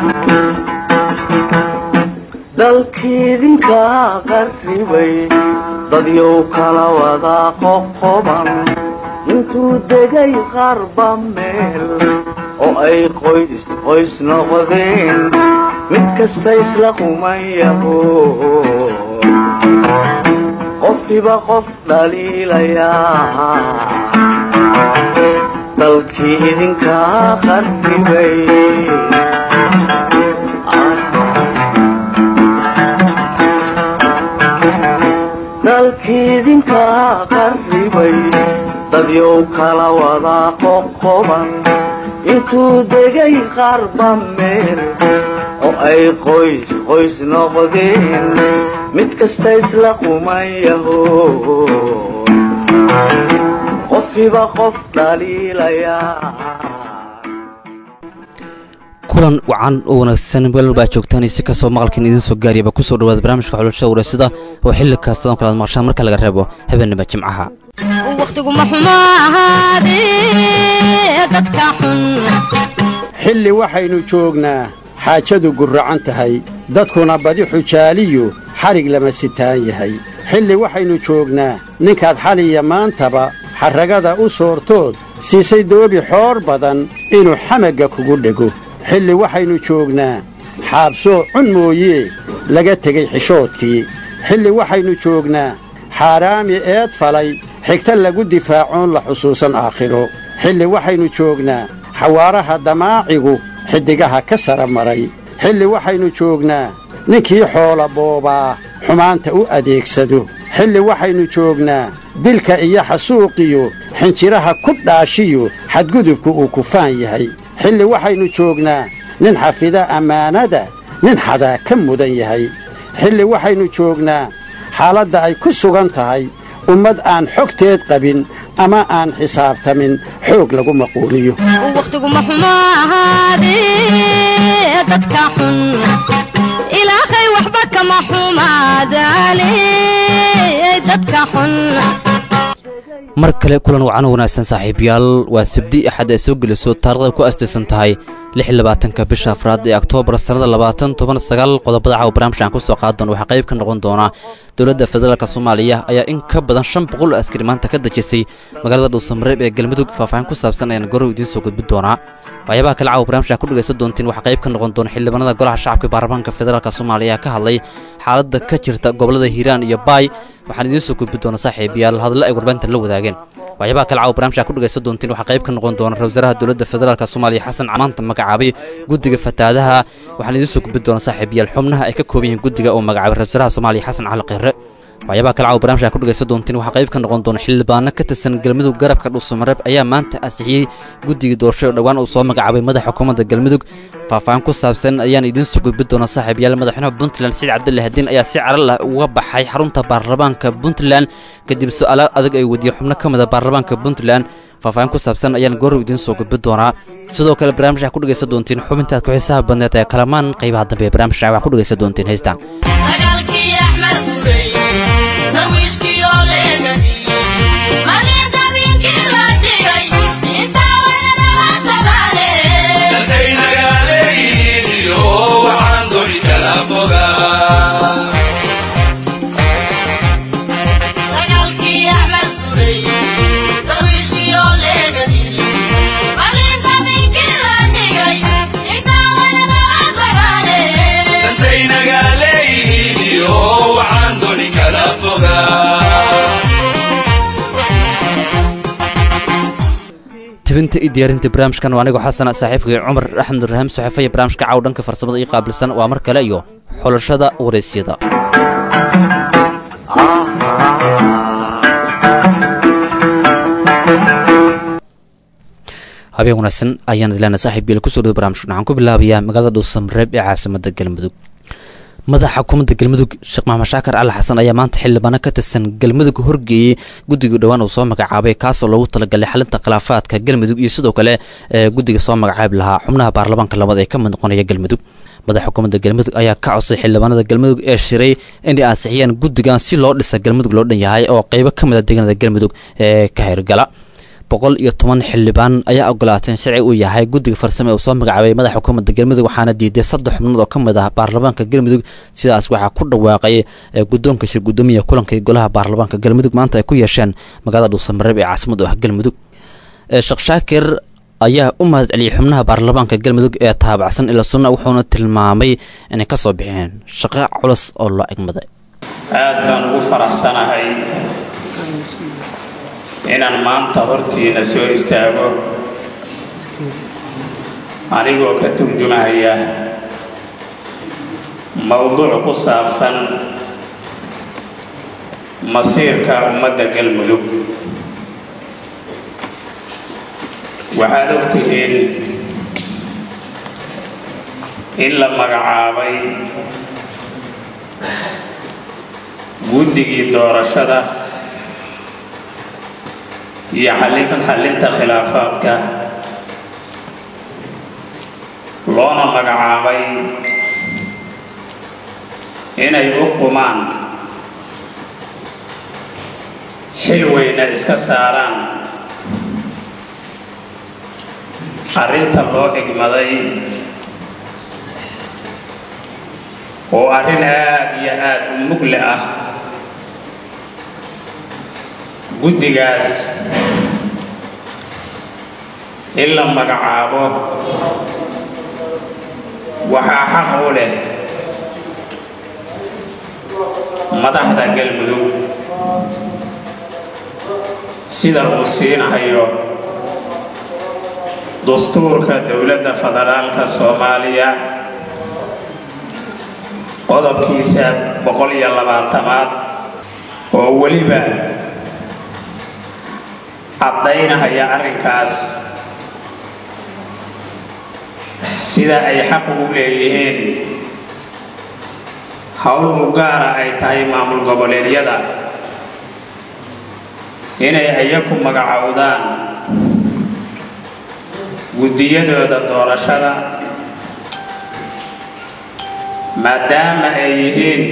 dalkiidinka qarribay dadyow kala wada qoqoban intuu degay qarba meel oo ay qoys qoys noqdeen mid kasta isla qumayaho qofkiba qof dhaliilayaa dalkii idinka qarribay dalkiidinka qarribay dadyow kala wada qoqoban intuu degay qarba meel oo ay qoys qoys noqdeen mid kasta isla qumayaho qofkiba qof dhaliilayaa kulan wacan oo wanaagsan meel baa joogtaan si kastoo maqalkan idiin soo gaariyaba kusoo dhawaada barnaamijka xulashada wareysada oo xilli kastadan kalaad maqshaan marka laga reebo habeenima jimcaha wakhtiguma xumo ahaadee dadka xun xilli waxaynu joognaa xaajadu gurracan tahay dadkuna badi xujaaliyu xadhig lama sitaan yahay xilli waxaynu joognaa ninkaad xaliya maantaba xarragada u soortood siisay doobi xoor badan inuu xamagga kugu dhego xilli waxaynu joognaa xaabsoo cun mooyee laga tegey xishoodkii xilli waxaynu joognaa xaaraami eed falay xigta lagu difaacoon la xusuusan aakhiro xilli waxaynu joognaa xawaaraha damaacigu xiddigaha ka sara maray xilli waxaynu joognaa ninkii xoola boobaa xumaanta u adeegsado xilli waxaynu joognaa dilka iyo xasuuqiyo xinjiraha ku dhaashiyo xadgudubku uu kufaan yahay xilli waxaynu joognaa nin xafida ammaanada nin xadaa ka mudan yahay xilli waxaynu joognaa xaaladda ay ku sugan tahay ummad aan xogteed qabin ama aan xisaabtamin xoog lagu maquuliyo wakhtiguma xumo ahaadee dadka xun ilaahay waxba kama xumaadaane dadka xun mar kale kulan wacan oo wanaagsan saaxiibayaal waa sabdi axad ay soo geliso taarikhda ku astaysan tahay ka bisha afraad ee oktoobar sannada labaatan toban sagaal qodobada caawa barnaamijkan ku soo qaadan waxaa qayb ka noqon doona dowladda federaalk soomaaliya ayaa in ka badan shan boqol oo askari maanta ka dejisay magaalada dhuusamareeb ee galmudug faahfaahin ku saabsan ayaan gorow idiin soo gudbin doonaa waxyaabaha kale caawa barnamijkan ku dhegaysan doontiin waxaa qayb ka noqon doona xildhibaanada golaha shacabka baarlamaanka federaalk soomaaliya ka hadlay xaaladda ka jirta gobolada hiiraan iyo baay waxaan idiin soo gudbin doona saaxiibayaal hadallo ay warbaahinta la wadaageen waxyaabaha kale caawa barnamijkan ku dhegaysan doontiin waxaa qayb ka noqon doona ra wasaaraha dowladda federaalk soomaaliya xasan maanta magacaabay guddiga fataadaha waxaan idiin soo gudbin doona saaxiibayaal xubnaha ay ka kooban yihiin guddiga oo magacaabay ra wasaaraha soomaaliya xasan cali qirre waxyaabaha kale caawa barnamijka ku dhegaysan doontiin waxaa qayb ka noqon doona xildhibaano ka tirsan galmudug garabka dhuusamareeb ayaa maanta ansixiyey guddigii doorasho oo dhowaan uu soo magacaabay madaxa xukuumadda galmudug faahfaahin ku saabsan ayaan idiin soo gudbin doona saaxiibayaal madaxweynaha puntland saciid cabdulle hadiin ayaa si caral ah uga baxay xarunta baarlamaanka puntland kadib su-aalaal adag ay weydiiyey xubno ka mida baarlamaanka puntland faahfaahin ku saabsan ayaan goorow idiin soo gudbin doonaa sidoo kale barnaamijka ku dhegaysan doontiin xubintaad ku xiisaha badneed ee kalamaan qaybaha dambe ee barnaamijka waxaa ku dhegaysan doontiin heystaan tibinta iyo diyaarinta barnaamijkan waa anigoo xasana saaxiibkii cumar axmed raham saxeefaya barnaamijka caaw dhanka farsamada ii qaabilsan waa mar kale iyo xulashada waraysyada habeen wanaagsan ayaan idlaana saaxiib yeel kusoo dhawo barnamijkan waxaan ku bilaabayaa magaalada dhuusamareeb ee caasimada galmudug madaxa xukuumadda galmudug sheekh maxamed shaakar cali xasan ayaa maanta xildhibaano ka tirsan galmudug horgeeyey guddiga dhowaan uu soo magacaabay kaasoo loogu talagalay xalinta khilaafaadka galmudug iyo sidoo kale ee guddiga soo magacaabi lahaa xubnaha baarlamaanka labaad ee ka mid noqonaya galmudug madaxa xukuumadda galmudug ayaa ka codsay xildhibaanada galmudug ee shiray inay ansixiyaan guddigan si loo dhisa galmudug loo dhan yahay oo qeybo ka mid a deegaanada galmudug ee ka hirgala boqol iyo toban xildhibaan ayaa ogolaatay in sharci uu yahay guddiga farsame ee uu soo magacaabay madaxa xukuumadda galmudug waxaana diiday saddex xubnood oo ka mid ah baarlamaanka galmudug sidaas waxaa ku dhawaaqay ee guddoonka shir guddoomiya kulanka iyo golaha baarlamaanka galmudug maanta ay ku yeesheen magaalada dhuusamareeb ee caasimada ah galmudug sheekh shaakir ayaa u mahad celiyey xubnaha baarlamaanka galmudug ee taabacsan ila sunna wuxuuna tilmaamay inay ka soo bixeen shaqo culus oo loo egmaday aad baan ugu faraxsanahay inaan maanta hortiina soo istaago anigoo ka turjumahaya mowduuc ku saabsan masiirka ummadda galmudug waxaad og tihiin in la magacaabay guddigii doorashada iyo xallinta khilaafaadka loona magacaabay inay u qumaan xil weyna iska saaraan arrinta loo egmaday oo arrin aad iyo aad u mugle ah guddigaas in la magacaabo waxaa xaq u leh madaxda galmudug sida uu siinahayo dastuurka dowladda federaalka soomaaliya qodobkiisa boqol iyo labaatamaad oo weliba caddaynahaya arrinkaas sida ay xaq ugu leeyihiin howl u gaara ay tahay maamul goboleedyada inay iyaku magacowdaan guddiyadooda doorashada maadaama ay yihiin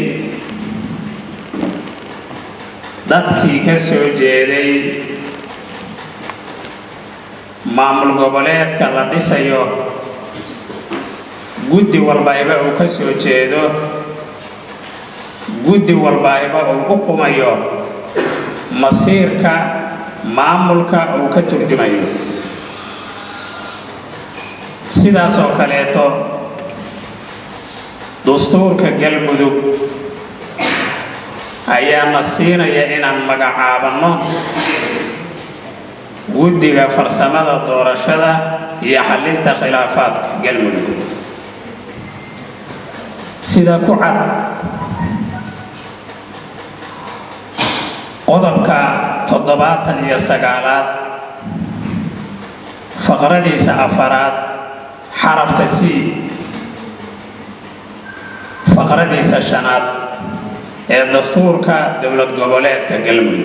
dadkii ka soo jeeday maamul goboleedka la dhisayo guddi walbayba uu ka soo jeedo guddi walbayba uu u qumayo masiirka maamulka uu ka turjumayo sidaas oo kaleeto dastuurka galmudug ayaana siinaya inaan magacaabanno guddiga farsamada doorashada iyo xallinta khilaafaadka galmudug sida ku cad qodobka toddobaatan iyo sagaalaad faqradiisa afaraad xarafka c faqradiisa shanaad ee dastuurka dowlad goboleedka galmudug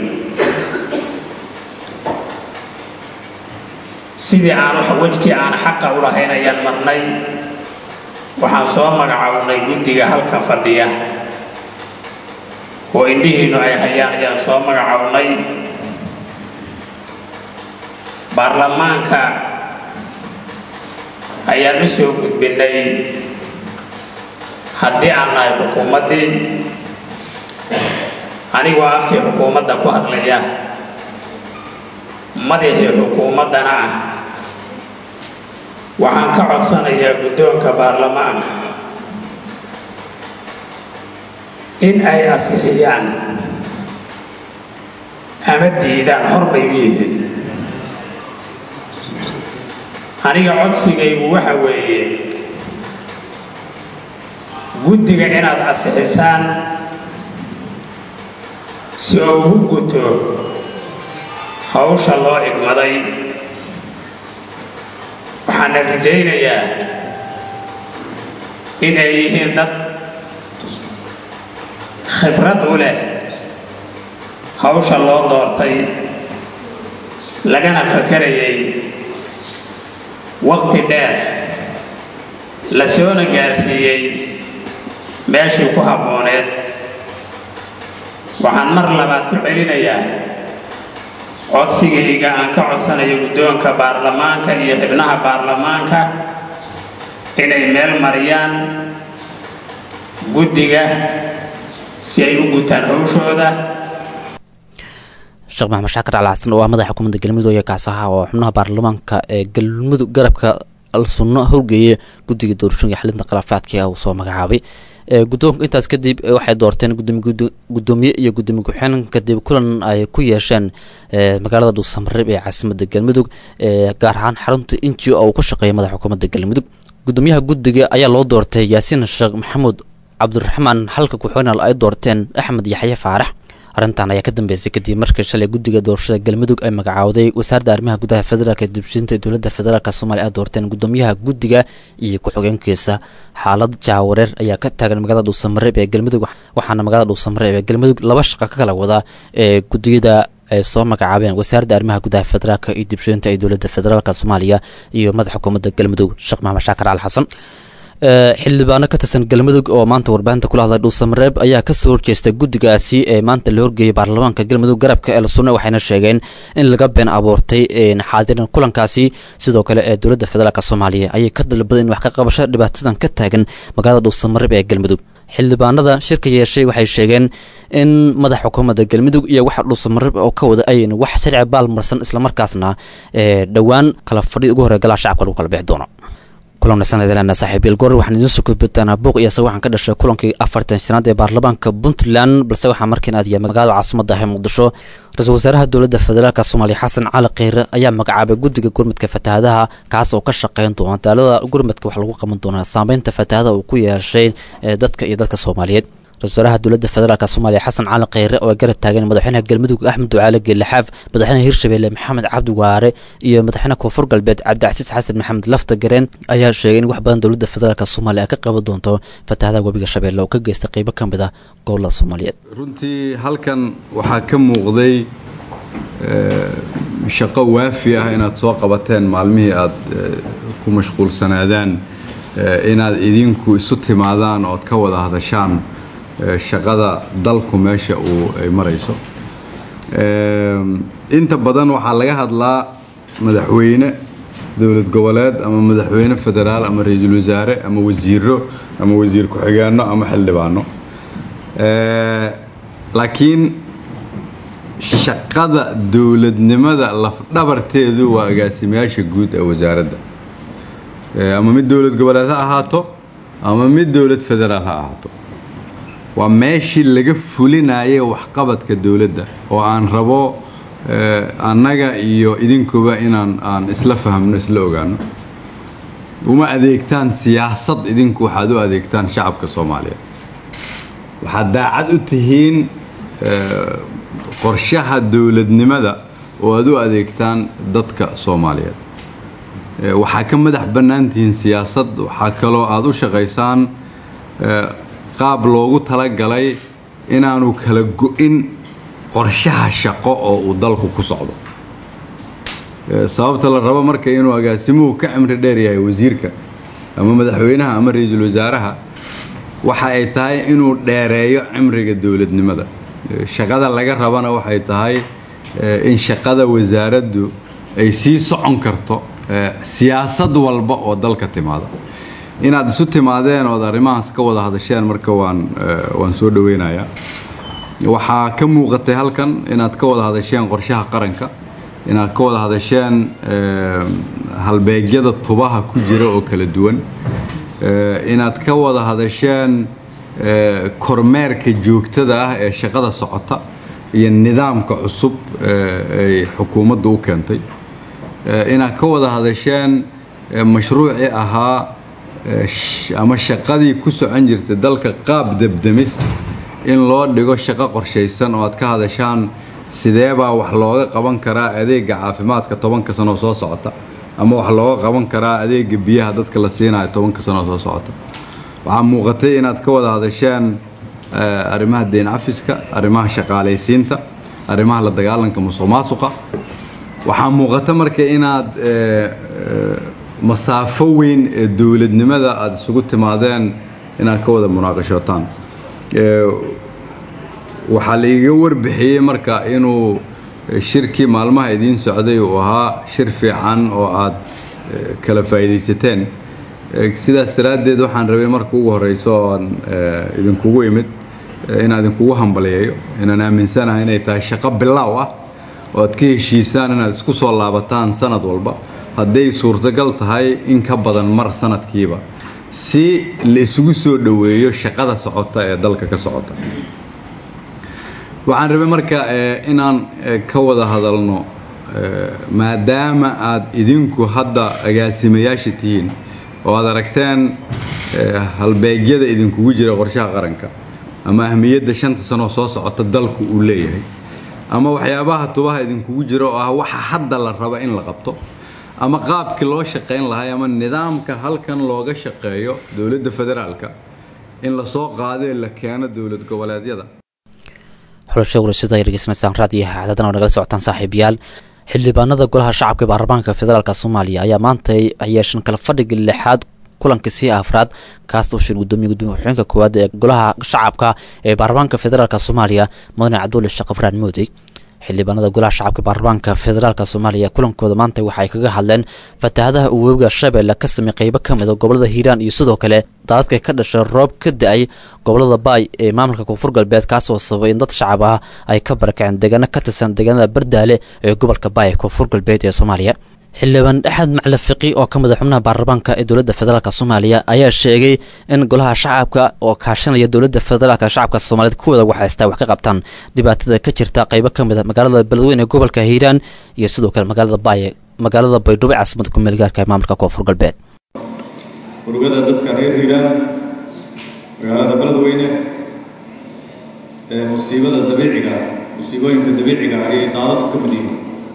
sidii aan wejkii aan xaqa u lahayn ayaan marnay waxaan soo magacownay guddiga halka fadhiya oo indhihiinnu ay hayaan ayaan soo magacownay baarlamaanka ayaan u soo gudbinay haddii aan nahay xukuumaddii anigoo afkii xukuumadda ku hadlaya madaxii xukuumaddana ah waxaan ka codsanayaa guddoonka baarlamaanka in ay asixiyaan ama diidaan hor bay u yihiin aniga codsigaygu waxa weeye guddiga inaad asixisaan si oo ugu guto hawsha loo igmaday waxaana rajaynayaa in ay yihiin dad khibrad u leh hawsha loo doortay lagana fakarayay waqti dheer la soona gaarsiiyey meeshii ku habbooneed waxaan mar labaad ku celinayaa codsigayga aan ka codsanayo guddoonka baarlamaanka iyo xibnaha baarlamaanka inay meel mariyaan guddiga si ay u gutaan howshooda sheekh maxamed shaakir cali xasan oo ah madaxa xukuumadda galmudug ayaa kaasaha oo xubnaha baarlamaanka ee galmudug garabka al-sunno howlgeeye guddiga doorashooyinka xalinta khilaafaadka uu soo magacaabay guddoonka intaas kadib waxay doorteen gudoomiye iyo gudoomiye ku-xeen kadib kulan ay ku yeesheen magaalada dhuusamareeb ee caasimada galmudug gaar ahaan xarunta inji oo uu ka shaqeeya madaxa xukuumadda galmudug gudoomiyaha guddiga ayaa loo doortay yaasiin sheekh maxamuud cabdiraxmaan halka ku-xeenal ay doorteen axmed yaxye faarax arrintan ayaa ka dambeysay kadib markii shalay guddiga doorashada galmudug ay magacaawday wasaaradda arrimaha gudaha federaalk ee dibshinta dowladda federaalk soomaaliya ay doorteen gudoomiyaha guddiga iyo ku-xigeenkiisa xaalad jaawareer ayaa ka taagan magaalada dhuusamareeb ee galmudug waxaana magaalada dhuusamareeb ee galmudug laba shaqa ka kala wadaa ee gudiyada ay soo magacaabeen wasaaradda arrimaha gudaha federaalk iyo dibshinta ee dowladda federaalk soomaaliya iyo madaxa xukuumadda galmudug sheekh maxamed shaakir cali xasan xildhibaano ka tirsan galmudug oo maanta warbaahinta kula hadlay dhuusamareeb ayaa kasoo horjeestay guddigaasi ee maanta la horgeeyay baarlamaanka galmudug garabka el sunne waxayna sheegeen in laga been abuurtay xaadiran kulankaasi sidoo kale ee dowladda federaalk soomaaliya ayay ka dalbaday in wax ka qabasho dhibaatadan ka taagan magaalada dhuusamareeb ee galmudug xildhibaanada shirka yeeshay waxay sheegeen in madaxa xukuumadda galmudug iyo waxa dhuusamareeb oo ka wada ayn wax sharci baalmarsan islamarkaasna dhowaan kala fadhi ugu horey galaa shacabka lagu kala bixi doono kulan sanadlana saaxiibyal goor waxaan idiin soo gudbitaanaa buuq iyo isaga waxaan ka dhashay kulankii afartan shanaad ee baarlamaanka puntland balse waxaa markiin aadiyay magaalada caasimada ah ee muqdisho ra-iisul wasaaraha dowladda federaalk soomaaliya xasan cali kheyre ayaa magacaabay guddiga gurmadka fatahaadaha kaas oo ka shaqeyn doona daalada gurmadka wax lagu qaban doonaa saameynta fatahaada uu ku yeeshay dadka iyo dadka soomaaliyeed ra-isul wasaaraha dowladda federaalk soomaaliya xasan cali kheyre oo ay garab taagan madaxweynaha galmudug axmed ducaale geelaxaaf madaxweynaha hirshabeelle maxamed cabdi waare iyo madaxweynaha koonfur galbeed cabdicasiis xasan maxamed lafta gareen ayaa sheegay in wax badan dowladda federaalk soomaaliya ay ka qaban doonto fatahadaha webiga shabeelle oo ka geysta qeybo ka mid ah gobolada soomaaliyeed runtii halkan waxaa ka muuqday shaqo waafi ah inaad soo qabateen maalmihii aad ku mashquulsanaadaan inaad idinku isu timaadaan ood ka wada hadashaan shaqada dalku meesha uu ay marayso inta badan waxaa laga hadlaa madaxweyne dowlad goboleed ama madaxweyne federaal ama ra-iisul wasaare ama wasiiro ama wasiir ku-xigeenno ama xildhibaano laakiin shaqada dowladnimada lafdhabarteedu waa agaasimayaasha guud ee wasaaradda ama mid dowlad goboleed ha ahaato ama mid dowlad federaal ha ahaato waa meeshii laga fulinayay waxqabadka dowladda oo aan rabo annaga iyo idinkuba inaan aan isla fahmno isla ogaano uma adeegtaan siyaasad idinku waxaad u adeegtaan shacabka soomaaliyeed waxaad daacad u tihiin qorshaha dowladnimada oo aad u adeegtaan dadka soomaaliyeed waxaa ka madax bannaan tihiin siyaasad waxaa kaloo aada u shaqaysaan qaab loogu talagalay inaanu kala go-in qorshaha shaqo oo uu dalku ku socdo sababta la rabo marka inuu agaasimuhu ka cimri dheer yahay wasiirka ama madaxweynaha ama ra-iisul wasaaraha waxa ay tahay inuu dheereeyo cimriga dowladnimada shaqada laga rabana waxay tahay in shaqada wasaaraddu ay sii socon karto siyaasad walba oo dalka timaada inaad isu timaadeen ood arrimahaas ka wada hadasheen marka waan waan soo dhaweynayaa waxaa ka muuqatay halkan inaad ka wada hadasheen qorshaha qaranka inaad ka wada hadasheen halbeegyada tubaha ku jira oo kala duwan inaad ka wada hadasheen kormeerka joogtada ah ee shaqada socota iyo nidaamka cusub ay xukuumaddu u keentay inaad ka wada hadasheen mashruucii ahaa ama shaqadii ku socon jirtay dalka qaab debdemis in loo dhigo shaqo qorshaysan oo aad ka hadashaan sideebaa wax looga qaban karaa adeega caafimaadka tobanka sanoo soo socota ama wax looga qaban karaa adeega biyaha dadka la siinayo tobanka sanoo soo socota waxaa muuqatay inaad ka wada hadasheen arrimaha deyn cafiska arrimaha shaqaalaysiinta arrimaha la dagaalanka musuq maasuqa waxaa muuqata marka inaad masaafo weyn ee dowladnimada aada isugu timaadeen inaad ka wada munaaqashootaan waxaa laiga warbixiyey marka inuu shirkii maalmaha idiin socday uu ahaa shir fiican oo aad kala faa'iidaysateen sidaas daraaddeed waxaan rabay marka ugu horeyso oon idinkugu imid inaan idinkugu hambaliyayo inaan aaminsanahay inay tahay shaqo bilaaw ah oo aad ka heshiisaan inaad isku soo laabataan sanad walba hadday suurtagal tahay in ka badan mar sanadkiiba si la isugu soo dhoweeyo shaqada socota ee dalka ka socota waxaan rabay marka inaan ka wada hadalno maadaama aad idinku hadda agaasimayaasha tihiin oo aad aragteen halbeegyada idinkugu jira qorshaha qaranka ama ahmiyadda shanta sanoo soo socota dalku uu leeyahay ama waxyaabaha tubaha idinkugu jira oo ah waxa hadda la raba in la qabto ama qaabkii loo shaqayn lahay ama nidaamka halkan looga shaqeeyo dowladda federaalka in lasoo qaadee la keeno dowlad goboleedyada xulasha warasada ay dhegeysanaysaan raadiyaha cadaadan oo nagala socotaan saaxiibayaal xildhibaanada golaha shacabka ee baarlamaanka federaalk soomaaliya ayaa maanta ay yeesheen kala fadhiga lixaad kulanka sii afraad kaas uu shir gudoomiye gudoomiye ku-xigeenka koowaad ee golaha shacabka ee baarlamaanka federaalk soomaaliya mudane cabdulle sheekh ibraan moodey xildhibaanada golaha shacabka baarlamaanka federaalk soomaaliya kulankooda maanta waxay kaga hadleen fatahaadaha uu webiga shabeelle ka samey qeybo ka mid a gobolada hiiraan iyo sidoo kale daadadka ka dhashay roob ka da-ay gobolada baay ee maamulka koonfur galbeed kaasoo sababay in dad shacab ah ay ka barakaceen deegaano ka tirsan deegaanada bardaale ee gobolka baay ee koonfur galbeed ee soomaaliya xildhibaan axmed macli fiqi oo ka mid a xubnaha baarlamaanka ee dowladda federaalk soomaaliya ayaa sheegay in golaha shacabka oo kaashanaya dowladda federaalk shacabka soomaaliyeed kuwada waxhaystaa wax ka qabtaan dhibaatada ka jirta qeybo ka mid a magaalada beledweyne ee gobolka hiiraan iyo sidoo kale magaalada baaye magaalada baydhabo ee caasimada kumeel gaarka ee maamulka koonfur galbeed urugada dadka reer hiiraan magaalada beledweyne ee musiibada dabiiciga musiibooyinka dabiiciga ayay daadadku ka mid yihiin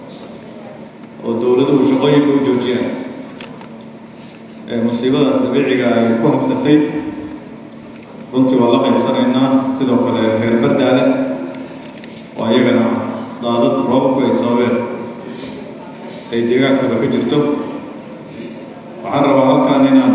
oo dowladuhu shaqooyinka u joojiyaan ee musiibadaas dabiiciga ay ku habsatay runtii waa la qaybsanaynaa sidoo kale reer bardaale oo iyagana daadad roobabku ay sababeen ay deegaankooda ka jirto waxaan rabaa halkan inaan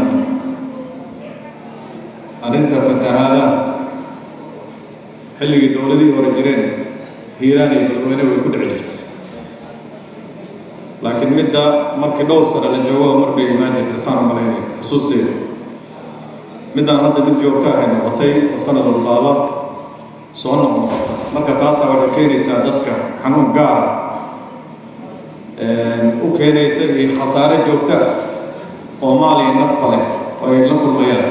arrinta fatahaadaha xilligii dowladihii hore jireen hiiraan iyo beledweyne way ku dhici jirtay laakiin midda markii dhowr sano la joogo mar bay imaan jirtay saan malaynay xusuusteeda middaan hadda mid joogto ahay noqotay oo sanad walbaaba soo noqnoqota marka taasaa waxay keenaysaa dadka xanuun gaara u keenaysa iyo khasaare joogto ah oo maal iyo nafba leh oo ay la kulmayaan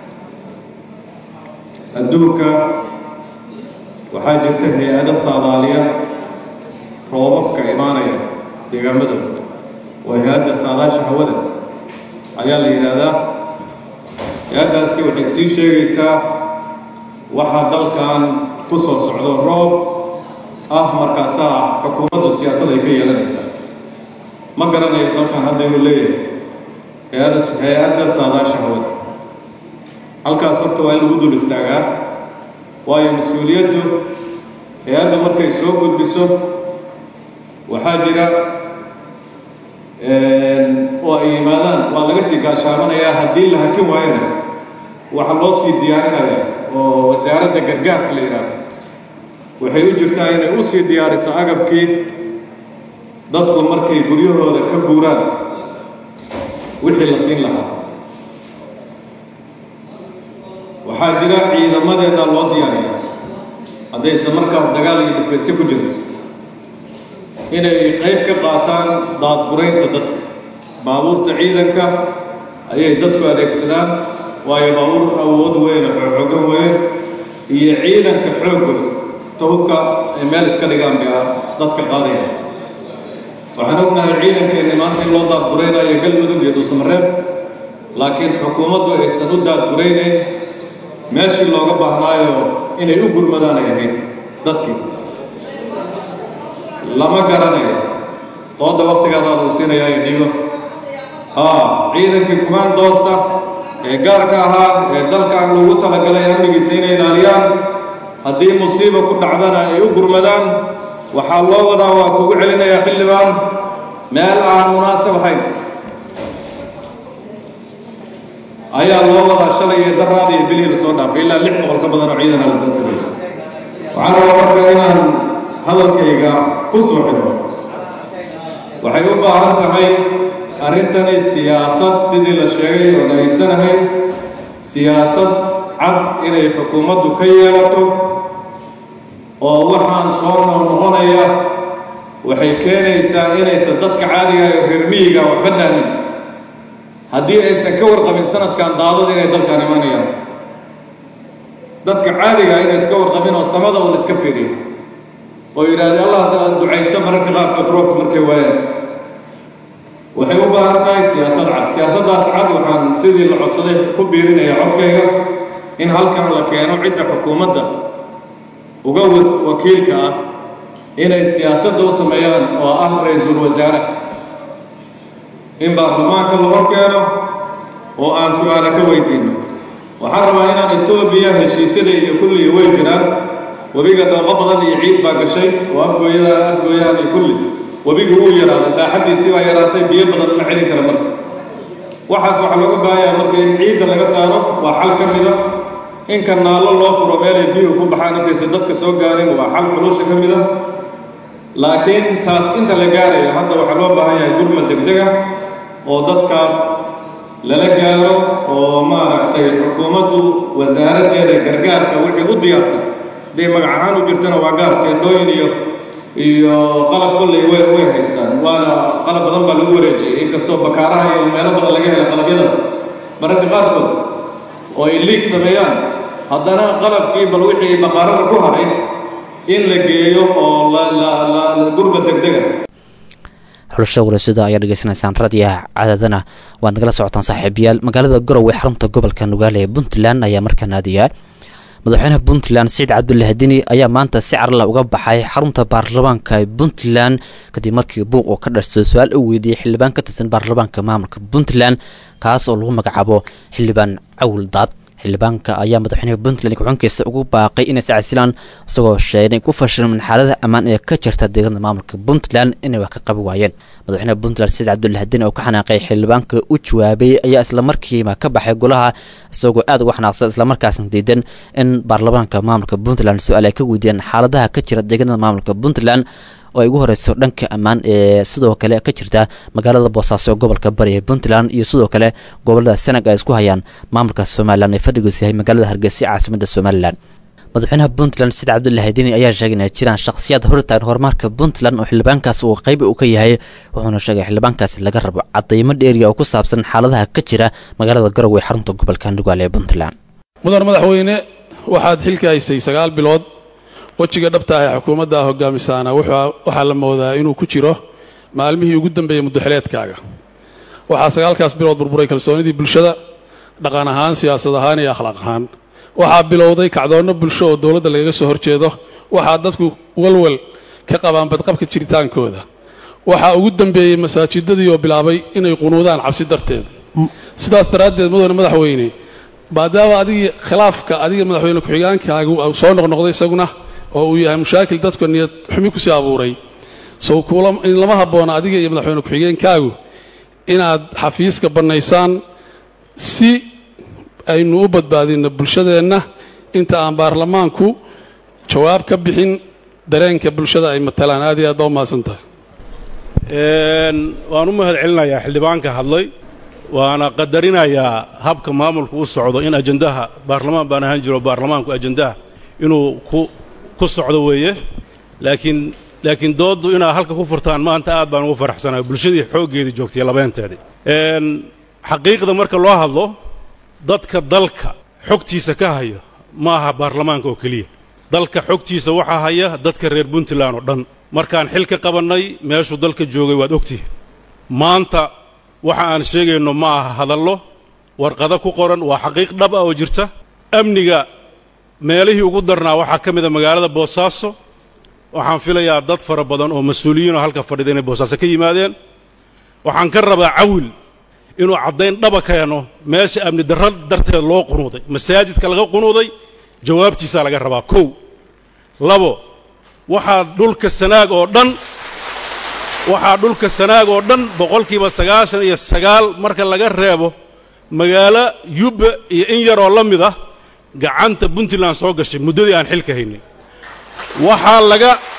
adduunka waxaa jirta hay-ado saadaaliya roobabka imaanaya deegaamadooda oo hay-adda saadaasha hawada ayaa la yidhaahdaa hay-addaasi waxay sii sheegaysaa waxaa dalkan ku soo socdo roob ah markaasaa xukuumaddu siyaasad ay ka yeelanaysaa ma garanayo dalkan hadda inuu leeyahay hay-ada hay-adda saadaasha hawada halkaas horta waa in lagu dul istaagaa waayo mas-uuliyaddu hay-adda markay soo gudbiso waxaa jira oo ay yimaadaan waa laga sii gaashaamanayaa haddii la hakin waayona waxaa loo sii diyaarinaya oo wasaaradda gargaarka la yidhaahdo waxay u jirtaa inay u sii diyaariso agabkii dadku markay guryahooda ka guuraan wixii la siin lahaa waxaa jira ciidamadeeda loo diyaariya haddaysan markaas dagaal iyo dhufeedsi ku jiro inay qayb ka qaataan daadguraynta dadka baabuurta ciidanka ayay dadku adeegsadaan waayo baabuur awood weyn oo xoogan weyn iyo ciidanka xooggood tahubka ay meel iska dhigaan baa dadka qaadaya waxaan ognahay ciidankeenni maanta in loo daadguraynayo galmudug iyo dhuusamareeb laakiin xukuumaddu aysan u daadguraynayn meeshii looga baahnaayo inay u gurmadaan ay ahayd dadkii lama garanayo dooda waktigaada lagu siinayaa ee dhiibo haa ciidankii kumaandoosta ee gaarka ahaa ee dalkan lagu talagalay amnigiisa inay ilaaliyaan haddii musiiba ku dhacdana ay u gurmadaan waxaa loo wadaa waa kugu celinayaa xildhibaan meel aan munaasab ahayn ayaa loo wadaa shalay iyo daraada iyo bilihii lasoo dhaafay ilaa lix boqol ka badan oo ciidan ala dadka waxaan rabaa marka inaan hadalkayga ku soo xidho waxay u baahan tahay arrintani siyaasad sidii la sheegay oo dhageysanahay siyaasad cad inay xukuumaddu ka yeelato oo waxaan soo noqnoqonaya waxay keenaysaa inaysan dadka caadiga ee reer miyiga waxba dhaamin haddii aysan ka warqabin sanadkan daadad inay dalkaan imanayaan dadka caadiga inay iska warqabin oo samada uun iska fiiriyo oo yidhaahda allah ducaysta mararka qaarkood roobka markay waayaan waxay u baahan tahay siyaasad cad siyaasaddaas cad waxaan sidii la codsaday ku biirinaya codkayga in halkan la keeno cidda xukuumadda uga wakiilka ah inay siyaasadda u sameeyaan oo ah ra-iisul wasaare in baarlamaanka lagu keeno oo aan su-aale ka weydiinno waxaan rabaa inaan etoobiya heshiisyada iyo kulliga way jiraan webiga dhooqo badan iyo ciid baa gashay oo afgooyada afgooyahan iyo kulli webiga wuu yaraaday dhaaxaddiisii baa yaraatay biyo badan ma celin kara marka waxaas waxaa looga baahanyaa marka in ciidda laga saaro waa xal ka mida in kanaallo loo furo meelay biyuhu ku baxaan intaysan dadka soo gaarin waa xal xulusha ka mida laakiin taas inta la gaarayo hadda waxaa loo baahan yahay gurmad degdega oo dadkaas lala gaaro oo maaragtay xukuumaddu wasaaraddeeda gargaarka wixii u diyaarsan hadday magac ahaan u jirtana waa gaar teendhooyin iyo iyo qalab kolley way way haystaan waana qalab badan baa lagu wareejiyey inkastoo bakaaraha iyo meelo badan laga hela qalabyadaas mararka qaarkood oo ay liig sameeyaan haddana qalabkii bal wixii baqaarada ku haray in la geeyo oo la la la gurba degdega xulasha warasada ayaa dhegeysanaysaan raadiyaha cadaadana waad nagala socotaan saaxiibayaal magaalada garowe xarunta gobolka nugaale ee puntland ayaa markaa naadiyaa madaxweynaha puntland siciid cabdullaahi dini ayaa maanta si carla uga baxay xarunta baarlamaanka ee puntland kadib markii buuq uu ka dhashay su-aal u weydiiyey xildhibaan ka tirsan baarlamaanka maamulka puntland kaas oo lagu magacaabo xildhibaan cawl daad xildhibaanka ayaa madaxweynaha puntland ku-xunkiisa ugu baaqay inay sacasilaan isagoo sheegay ku fashilmin xaalada ammaan ee ka jirta deegaanada maamulka puntland inay wax ka qabi waayeen madaxweynaha puntland saciid cabdullaahi dini oo ka xanaaqay xildhibaanka u jawaabay ayaa islamarkiiba ka baxay golaha isagoo aad uga xanaaqsan islamarkaasna diidan in baarlamaanka maamulka puntland su-aal ay ka weydiiyaan xaaladaha ka jira deegaanada maamulka puntland oo ay ugu horeyso dhanka ammaan ee sidoo kale ka jirta magaalada boosaaso ee gobolka bari ee puntland iyo sidoo kale gobolada senag ay isku hayaan maamulka somalilan ee fadhigiisu yahay magaalada hargeysa caasimada somalilan madaxweynaha puntland sida cabdullaahi dini ayaa sheegay inay jiraan shakhsiyaad hortaagan horumarka puntland oo xildhibaankaas uu qayb uu ka yahay wuxuuna sheegay xildhibaankaasi laga rabo cadaymo dheeriya oo ku saabsan xaaladaha ka jira magaalada garowe xarunta gobolka nugaale ee puntland mudan madaxweyne waxaad xilka haysay sagaal bilood wejiga dhabta ah ee xukuumadda hogaamisaana waxaa la moodaa inuu ku jiro maalmihii ugu dambeeyey muddoxileedkaaga waxaa sagaalkaas bilood burburay kalsoonidii bulshada dhaqan ahaan siyaasad ahaan iyo akhlaaq ahaan waxaa bilowday kacdoonno bulsho oo dowladda lagaga soo horjeedo waxaa dadku walwal ka qabaan badqabka jiritaankooda waxaa ugu dambeeyey masaajidadii oo bilaabay inay qunuudaan cabsi darteed sidaas daraaddeed mudane madaxweyne maadaama adigii khilaafka adiga madaxweyne ku-xigaankaagu soo noqnoqday isaguna oo uu yahay mushaakil dadka niyad xumi kusii abuuray sow in lama habboona adiga iyo madaxweyne ku-xigeenkaagu inaad xafiiska bannaysaan si aynu u badbaadinno bulshadeenna inta aan baarlamaanku jawaab ka bixin dareenka bulshada ay matalaan aad iyo aad baa u mahadsan tahay waan u mahad celinayaa xildhibaanka hadlay waana qadarinayaa habka maamulku u socdo in ajandaha baarlamaan baan ahaan jiro baarlamaanku ajandaha inuu ku ku socdo weeye laakiin laakiin dooddu inaad halka ku furtaan maanta aad baan ugu faraxsanahay bulshadii xooggeedii joogtay labeenteedii xaqiiqda marka loo hadlo dadka dalka xogtiisa ka haya ma aha baarlamaanka oo keliya dalka xogtiisa waxaa haya dadka reer puntland oo dhan markaan xil ka qabannay meeshuu dalka joogay waad ogtihiin maanta waxa aan sheegayno ma aha hadallo warqado ku qoran waa xaqiiq dhab ah oo jirta amniga meelihii ugu darnaa waxaa ka mida magaalada boosaaso waxaan filayaa dad fara badan oo mas-uuliyiinoo halka fadhida inay boosaaso ka yimaadeen waxaan ka rabaa cawil inuu caddayn dhaba keeno meesha amni darro darteed loo qunuuday masaajidka laga qunuuday jawaabtiisaa laga rabaa kow labo waxaa dhulka sanaag oo dhan waxaa dhulka sanaag oo dhan boqolkiiba sagaashan iyo sagaal marka laga reebo magaalo yubba iyo in yaroo la mid ah gacanta puntland soo gashay muddadii aan xilka haynay waxaa laga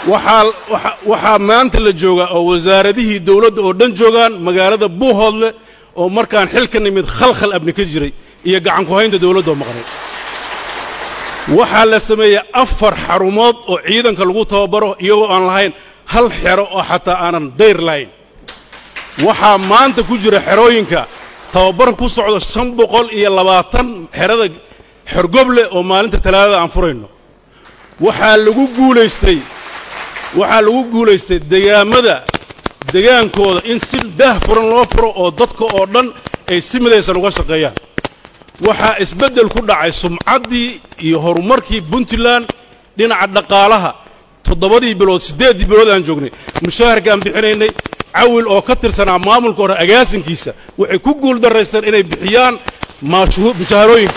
waxaa waxa- waxaa maanta la joogaa oo wasaaradihii dowladda oo dhan joogaan magaalada buuhoodle oo markaan xil ka nimid khalkhal abni ka jiray iyo gacan ku haynta dowladda oo maqnay waxaa la sameeyey afar xarumood oo ciidanka lagu tababaro iyagoo aan lahayn hal xero oo xataa aanan dayr lahayn waxaa maanta ku jira xerooyinka tababar ku socdo shan boqol iyo labaatan xerada xorgoble oo maalinta talaadada aan furayno waxaa lagu guulaystay waxaa lagu guulaystay degaamada degaankooda in si daah furan loo furo oo dadka oo dhan ay si midaysan uga shaqeeyaan waxaa isbeddel ku dhacay sumcaddii iyo horumarkii puntland dhinaca dhaqaalaha toddobadii bilood siddeeddii bilood aan joognay mushaharkaan bixinaynay cawil oo ka tirsanaa maamulka hore agaasinkiisa waxay ku guul daraysteen inay bixiyaan maashuhu- mushaharooyinka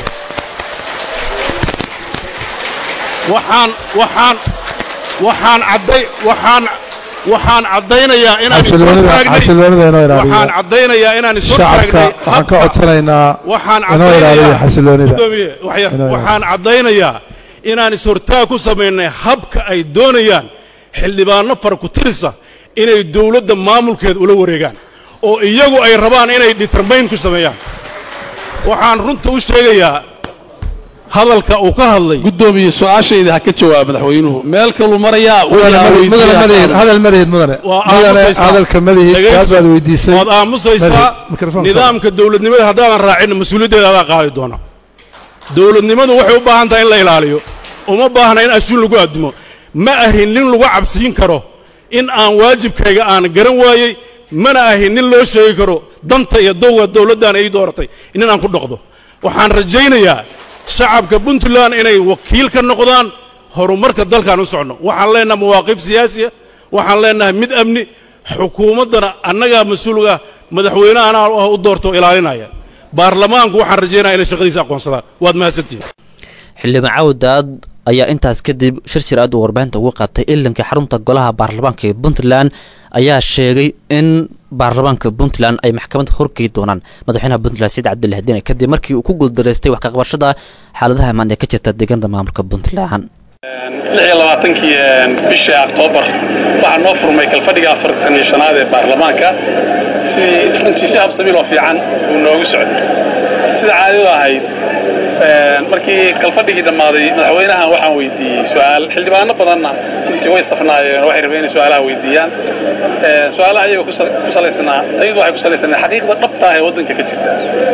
waxaan waxaan waxaan cadday waxaan waxaan caddaynayaa inaan is xasiloonida hortaagnay xasiloonida inoo waxaan ilaaliya caddaynayaa inaan is shacabka hortaagnay waxaan ka codsanaynaa waxaan inoo ilaaliya xasiloonida Gudoomiye, waxya- Inoo ilaaliya. waxaan caddaynayaa inaan is-hortaag ku samaynay habka ay doonayaan xildhibaanno fara ku tirisa inay dowladda maamulkeeda ula wareegaan oo iyagu ay rabaan inay determayn ku sameeyaan waxaan runta u sheegayaa hadalka uu ka hadlay gudoomiye su-aashayda ha ka jawaab madaxweynuhu meel kaluu marayaa mudane madihid mudane madihid hadal madihid mudane waa mudane aamusaysaa. hadalka madihid Dhegayso. kaas baad weydiisay waad aamusaysaa Madihid, mikrofoon nidaamka dowladnimada haddaadan raacin mas-uuliyaddeeda adaa qaadi doona dowladnimadu waxay u baahan tahay in la ilaaliyo uma baahna in ashuun lagu addimo ma ahin nin lagu cabsiin karo in aan waajibkayga aan garan waayey mana ahin nin loo sheegi karo danta iyo dowga dowladdan ay dooratay nin aan ku dhoqdo waxaan rajaynayaa shacabka puntland inay wakiil ka noqdaan horumarka dalkaan u socno waxaan leenahay mawaaqif siyaasiya waxaan leenahay mid amni xukuumaddana annagaa mas-uulga madaxweynaha anaa ah u doorto oo ilaalinaya baarlamaanku waxaan rajaynaya inay shaqadiisa aqoonsadaan waad mahadsantihin xildhibaan cawdaad ayaa intaas kadib shir shir aad uu warbaahinta ugu qabtay ilanka xarunta golaha baarlamaanka ee puntland ayaa sheegay in baarlamaanka puntland ay maxkamadda horgey doonaan madaxweynaha puntland saciid cabdillah dine kadib markii uu ku guuldareystay wax kaqabashada xaaladaha amaan ee ka jirta deegaanada maamulka puntland lix iyo labaatankii bishii oktoobar waxaa noo furmay kalfadhiga afartan iyo shanaad ee baarlamaanka sidii runtii si habsamiil oo fiican uu noogu socday sida caadadu ahayd markii kalfadhigii dhammaaday madaxweynahan waxaan weydiiyey su-aal xildhibaano badanna runtii way safnaayeen oo waxay rabeen inay su-aalaha weydiiyaan su-aalaha iyaga ku salaysnaa tayadu waxay ku salaysnaa xaqiiqda dhabta ah ee waddanka ka jirta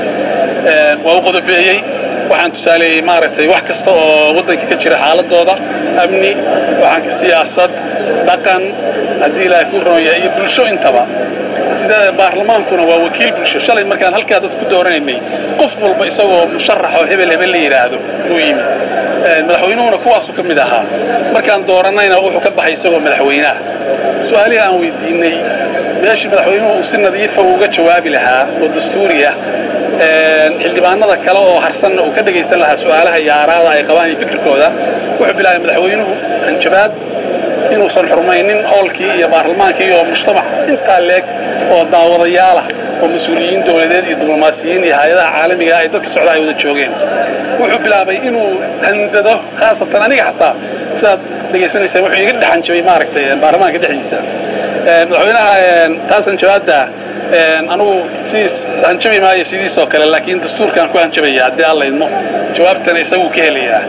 waa u qodobeeyey waxaan tusaaleeyey maaragtay wax kasta oo waddanka ka jira xaaladooda amni waxaan ka siyaasad dhaqan haddii ilaahay ku roon yahay iyo bulsho intaba sida baarlamaankuna waa wakiil bulsho shalay markaan halkaa dad ku dooranaynay qof walba isagoo musharax oo hebel hebel la yidhaahdo uu yimid madaxweynuhuna kuwaasuu ka mid ahaa markaan dooranayna wuxuu ka baxay isagoo madaxweynaha su-aalihii aan weydiinay meeshii madaxweynuhu uu si nadiifa uga jawaabi lahaa oo dastuuri ah xildhibaanada kale oo harsanna uu ka dhegaysan lahaa su-aalaha iyo aaraada ay qabaan iyo fikirkooda wuxuu bilaabay madaxweynuhu hanjabaad inuusan xurmaynin howlkii iyo baarlamaankii iyo mujtamac intaa leeg oo daawadayaalah oo mas-uuliyiin dowladeed iyo diblomaasiyiin iyo hay-adaha caalamiga ay dadka socda ay wada joogeen wuxuu bilaabay inuu handado khaasatan aniga xataa sidaad dhegaysanaysaan wuxuu iga dhex hanjabay maaragtay baarlamaanka dhexdiisa madaxweynaha taas hanjabaadda anugu sidiis hanjabi maayo sidiisoo kale laakiin dastuurkaan ku hanjabaya haddii alla idmo jawaabtana isaguu ka helayaa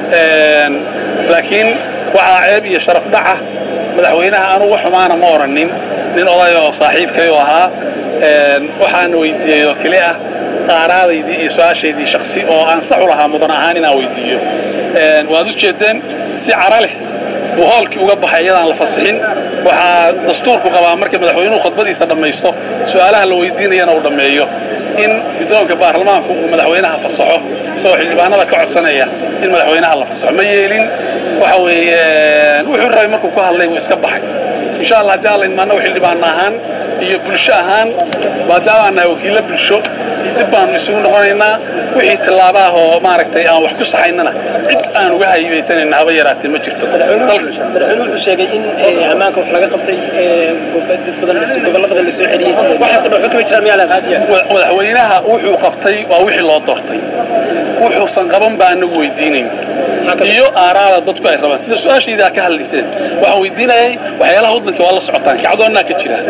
laakiin waxaa ceeb iyo sharaf dhaca madaxweynaha anugu xumaana ma oranin nin oday oo saaxiibkay oo ahaa waxaana weydiiyey oo keli ah qaaraadaydii iyo su-aashaydii shaksi oo aan sax u lahaa mudan ahaan inaan weydiiyo waad u jeeddeen si cara leh buu hoolkii uga baxay iyadaan la fasixin waxaa dastuurku qabaa marka madaxweynuhu khudbadiisa dhammaysto su-aalaha la weydiinayana uu dhammeeyo in guddoonka baarlamaanku uu madaxweynaha fasaxo isagoo xildhibaanada ka codsanaya in madaxweynaha la fasaxo ma yeelin waxa weeye wuxuu rabay markuu ku hadlay wuu iska baxay insha allah haddii alla idmaanna xildhibaan ahaan iyo bulsho ahaan maadaama aan nahay wakiillo bulsho dib baanu isugu noqonaynaa wixii tillaaba ah oo maaragtay aan wax ku saxaynana cid aan uga haybaysanayna haba yaraatee ma jirto madaxweyne wuxuu sheegay in ammaanka wax laga qabtay dad badan gobollo badan la soo celiyey waxaas dhan wuxuu kama jiraa miyaa laaqaadiya madaxweynaha wuxuu qabtay waa wixii loo doortay wuxuusan qaban baa anagu weydiinayn iyo aaraada dadku ay rabaan sida su-aashayda ka hadlayseen waxaan weydiinayay waxyaalaha waddanka waa la socotaan kacdoonnaa ka jira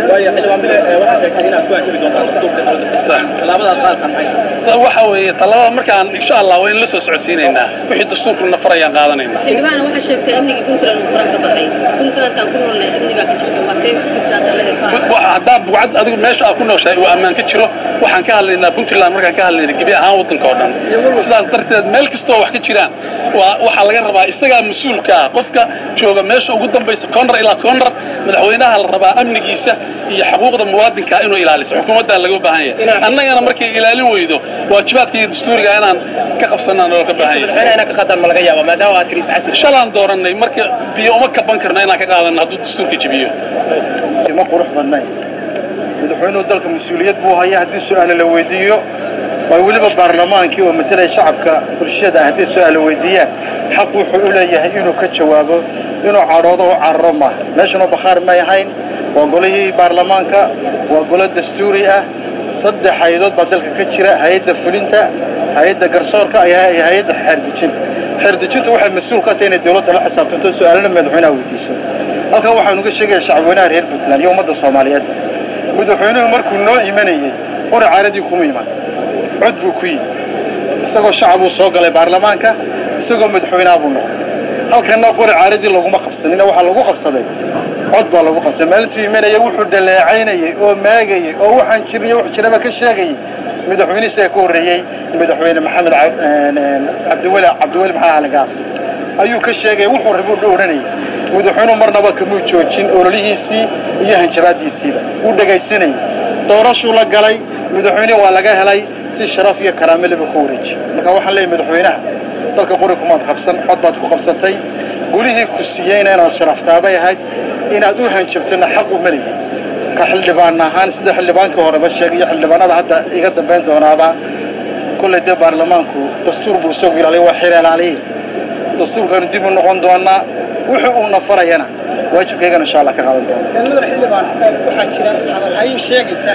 waxa weeye talabada markaan insha allah waa in la soo socodsiinaynaa wixii dastuurku na farayaan qaadanaynaa xildhibaan waxaa sheegtay amnigii puntland uu faraha ka baxay puntlandkaan ku noolnahay amni baa ka jirta waa tee puntland laga Waxa- haddaa bugcad adigu meesha aad ku nooshahay uu ammaan ka jiro waxaan ka hadlaynaa puntland markaan ka hadlayna gebi ahaan waddanka oo dhan sidaas darteed meel kastoo wax ka jiraan waa waxaa laga rabaa isagaa mas-uulka ah qofka jooga meesha ugu dambaysa koonrar ilaa koonrar madaxweynaha la rabaa amnigiisa iyo xuquuqda muwaadinka inuu ilaaliso xukuumaddaa laga baahan yahay annagana markay ilaalin weydo waajibaadka iyo dastuuriga inaan ka qabsanaan oo ka baahan yahay shalaan doorannay marka biyo uma kaban karno inaan ka qaadano hadduu dastuurka jebiyo ma qurux badnayn madaxweynuhu dalka mas-uuliyad buu haya haddii su-aale la weydiiyo waa weliba baarlamaankii oo matalaya shacabka bulshada haddii su-aale weydiiyaan xaq wuxuu u leeyahay inuu ka jawaabo inuu cadhoodo u cararo maaha meeshanoo bakhaar may ahayn waa golihii baarlamaanka waa golo dastuuri ah saddex hay-adood baa dalka ka jira hay-adda fulinta hay-adda garsoorka iyo hay- hay-adda xeerdejinta xeerdejintu waxay mas-uul ka tahay inay dowladda la xisaabtanto su-aalana madaxweynaha weydiiso halkan waxaan uga sheegaya shacabweynaha reer puntland iyo ummadda soomaaliyeed madaxweynuhu markuu noo imanayey qori caaradii kuma iman cod buu ku yimi isagoo shacabuu soo galay baarlamaanka isagoo madaxweynaha buu noqday halkanna qori caaradii laguma qabsanina waxaa lagu qabsaday cod baa lagu qabsaday maalintuu imanaya wuxuu dhaleecaynayey oo maagayey oo waxaan jirniyo wax jiraba ka sheegayey madaxweyne isaga ka horreeyey madaxweyne maxamed cab- een, een, cabdiweli cabdiweli maxaa aligaas ayuu ka sheegay wuxuu rabuu odhanayay madaxweynuhu marnaba kamuu joojin ololihiisii iyo hanjabaadiisiiba wuu dhegaysanayay doorashuu la galay madaxweyne waa laga helay si sharaf iyo karaame leba ku wareeji marka waxaan leeyahay madaxweynaha dalka qori kumaad qabsan cod baad ku qabsatay gulihii ku siiyeyna inaad sharaftaabay ahayd inaad u hanjabtona xaq uma lihi ka xildhibaan ahaan sida xildhibaankii horeba sheegay iyo xildhibaanada hadda iga dambayn doonaaba kolley dee baarlamaanku dastuur buu isagu ilaaliya waa xil ilaaliye dastuurkaanu dib u noqon doonaa wuxuu uuna farayana waajibkaygana insha allah ka qaadan doona madax xildhibaan waxaa jira hadalhayn sheegaysa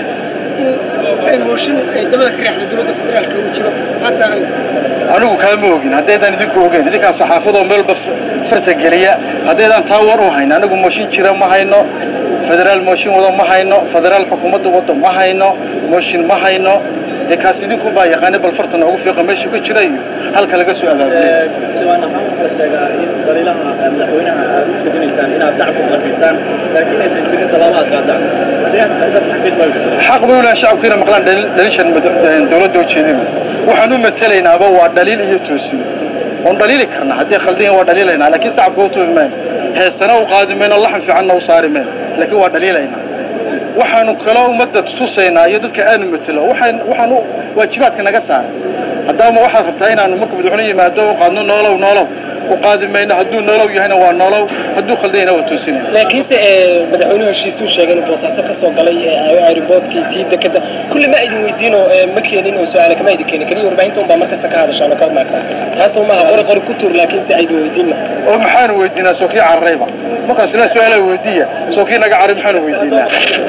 in mooshin ay dabada ka reexda dowladda federaalka uu jiro hataa anigu kaama ogin haddaydaan idinku ogeyn idinkaan saxaafadoo meelba farta geliya haddaydaan taa war u hayn anigu mooshin jira ma hayno federaal mooshin wado ma hayno federaal xukuumadda wado ma hayno mooshin ma hayno dee kaas idinku baa yaqaana bal farta noogu fiiqa meeshuu ka jira iyo halka laga soo abaabulay xildhibaan ahaan waxaa la sheegaa in daliilaha madaxweynaha aad u sheeganaysaan inaad dacku qafiisaan laakiin aysan jirin tallaabo aad qaadaan haddii xaqiid ma xaq bay u leeyahay shacabku inay maqlaan dhaliil- dhaliishan mada- dowladda u jeedin waxaan u matelaynaaba waa dhaliil iyo toosin oon dhaliili karna haddii khaldan waa dhaliilaynaa laakiin shacabka u tubi mayno heesana u qaadi mayno laxan fiicanna u saari mayno laakiin waa dhaliilaynaa waxaanu kaloo ummadda tusaynaa iyo dadka aanu matelo waxaan waxaan u waajibaadka naga saaray haddaama waxaad rabtaa inaanu marka madaxweyne yimaado u qaadno noolow noolow u qaadi mayno hadduu noolow yahayna waa noolow hadduu khaldan yahayna waa toosinayna laakiinse ee, madaxweynuhu heshiisuu sheegay inuu boosaaso ka soo galay ee, aeroboortkii tii dekada kulli ma idin weydiino ee, ma keenin oo su-aale kama idin keenin keliya warbaahinta unbaa mar kasta ka hadashaan oo ka maagtaa taasoo maaha qori qori ku tuur laakiinse aydin weydiinna oo maxaanu weydiinaa soo kii cararayba markaas ilaa su-aala weydiiya soo kii naga caray maxaanu weydiinaa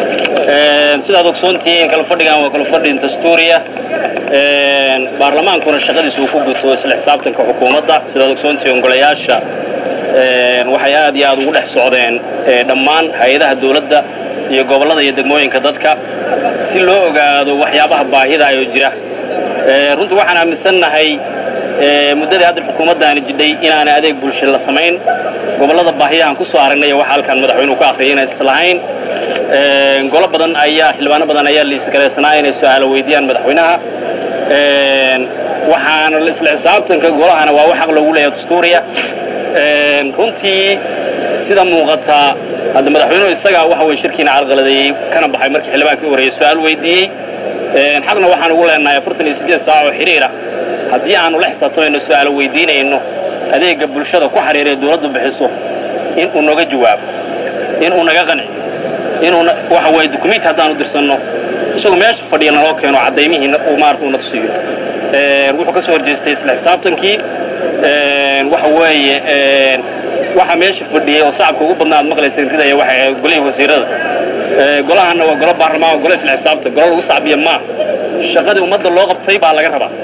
sidaad ogsoontihiin kala fadhigan waa kala fadhin dastuuriya baarlamaankuna shaqadiisa uu ku guto isla xisaabtanka xukuumadda sidaad ogsoontihiin golayaasha waxay aad iyo aad ugu dhex socdeen eh, dhammaan hay-adaha dowladda iyo gobollada iyo degmooyinka dadka si loo ogaado waxyaabaha baahida ayoo jira Eh, runtii waxaan aaminsannahay eh, muddadii hadda xukuumaddaani jidhay inaanay adeeg bulsho la samayn gobollada baahiyahan ku soo aragnay waxa halkan madaxweynuhu ka akhriyay inay islahayn Eh, golo badan ayaa xildhibaano badan ayaa liisgalaysanaa inay su-aalo weydiiyaan madaxweynaha Eh, waxaana la- isla xisaabtanka golahana waa wax xaq loogu leeyahay dastuuriya Eh, runtii sida muuqata hadda madaxweynuhu isagaa waxa weye shirkiina carqaladeeyey kana baxay markii xildhibaankii u horreeyey su-aal weydiiyey Eh, xaqna waxaan ugu leenahay afartan iyo siddeed saac oo xiriira haddii aanu la xisaabtamayno su-aalo weydiinayno adeegga bulshada ku xiriiraya dowladdu bixiso in uu naga jawaabo in uu naga qanci inuu na- waxa weeye dukumenti haddaanu dirsanno isagoo meesha fadhiya naloo keeno caddaymihii na- uu maarata uuna tusiyo Eh, wuxuu ka soo horjeestay isla xisaabtankii Eh, waxa weeye eh, waxa meesha fadhiyey oo shacabka ugu badnaa aad maqlayseen ridaya waxay ahayd golihii wasiirada Eh, golahanna waa golo baarlamaan waa golo isla xisaabtan golo lagu sacbiya maa shaqadii ummadda loo qabtay baa laga rabaa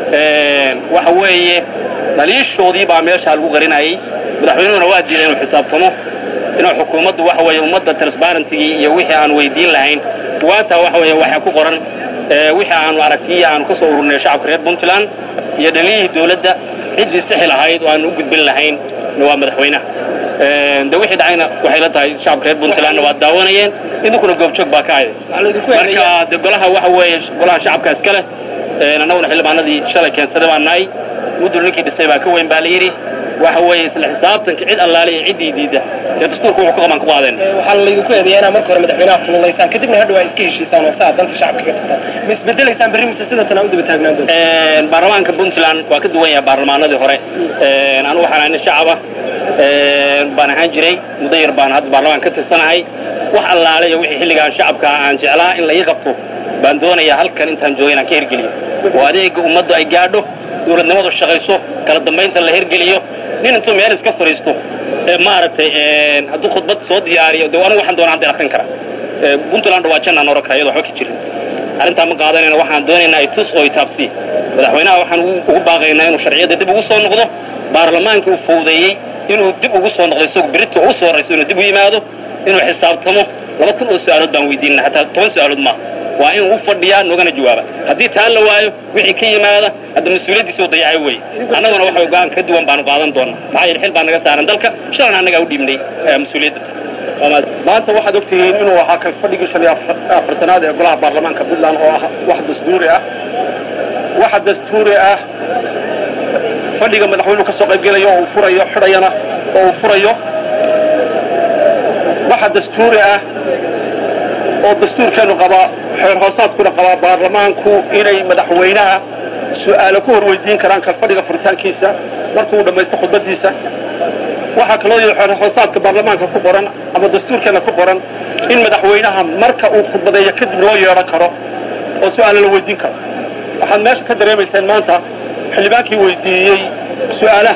waxa weeye dhaliishoodii baa meeshaa lagu qarinayay madaxweynuhuna waa diiday inuu xisaabtamo inuu xukuumaddu waxa weeye ummadda transparentigii iyo wixii aan weydiin lahayn waantaa waxa weeye waxaa ku qoran wixii aanu aragtiyi aanu ka soo ururnay shacabka reer puntland iyo dhaliyihii dawladda ciddii sixi lahayd oo aanu u gudbin lahayn waa madaxweynaha de wixii dhacayna waxay la tahay shacabka reer puntlandna waa daawanayeen idinkuna goobjoog baa ka aday marka de golaha waxa weeye golaha shacabka iska leh annaguna xildhibaanadii shalay keensaday baan nahay mudul ninkii dhisay baa ka weyn baa la yidhi waxa weeye isla xisaabtanka cid allaale iyo ciddii diidda dee dastuurka wuxuu ka qaban ku qaadeen waxaa laydinku eedeeyaa inaad marka hore madaxweynaha kululaysaan kadibna hadhow aa iska heshiisaan oo saa danta shacabka ka tagtaan ma isbedelaysaan berri mise sidatan aa u daba taagnaan doonta baarlamaanka puntland waa ka duwan yahay baarlamaanadii hore anigu waxaan ahay nin shacaba baan ahaan jiray muddo yar baan hadda baarlamaan ka tirsanahay wax allaale iyo wixii xilligaan shacabka aan jeclaa in la ii qabto baan doonayaa halkan intaan jooga inaan ka hirgeliyo oo adeega ummaddu ay gaadho dawladnimadu shaqayso kala dambaynta la hirgeliyo nin intuu meel iska fadhiisto maaragtay hadduu khudbad soo diyaariyo de anigu waxaan doonaa hadda akhrin kara puntland waa jannaan oran kara iyadoo waxba ka jirin arrintaa ma qaadanayna waxaan doonaynaa itus oo itaabsi madaxweynaha waxaan ugu baaqaynaa inuu sharciyadda dib ugu soo noqdo baarlamaankii uu fowdeeyey inuu dib ugu soo noqdo isagu berito ugu soo horrayso inuu dib u yimaado inuu xisaabtamo laba kun oo su'aalood baan weydiinana hataa toban su'aalood maaha waa inuu u fadhiyaa noogana jawaaba haddii taa la waayo wixii ka yimaada hadda mas-uuliyaddiisa u dayacay weeye annaguna waxa go-aan ka duwan baanu qaadan doonaa maxaa yeele xil baa naga saaran dalka shalan annagaa u dhiibnay mas-uuliyadda maanta waxaad ogtihiin inuu ahaa kan fadhigii shan iyo afartanaad ee golaha baarlamaanka puntland oo ah wax dastuuri ah waxa dastuuri ah fadhiga madaxweynuhu ka soo qaybgelayo oo uu furayo xidhayana oo uu furayo waxa dastuuri ah oo dastuurkeennu qabaa xeer hoosaadkuna qabaa baarlamaanku inay madaxweynaha su'aalo ku hor weydiin karaan kan fadhiga furitaankiisa markuu dhammaysto khudbaddiisa waxaa kaloo yidhi xeer hoosaadka baarlamaanka ku qoran ama dastuurkeenna ku qoran in madaxweynaha marka uu khudbadeeyo kadib loo yeedhan karo oo su'aalo la weydiin karo waxaad meesha ka dareemayseen maanta xildhibaankii weydiiyey su'aalaha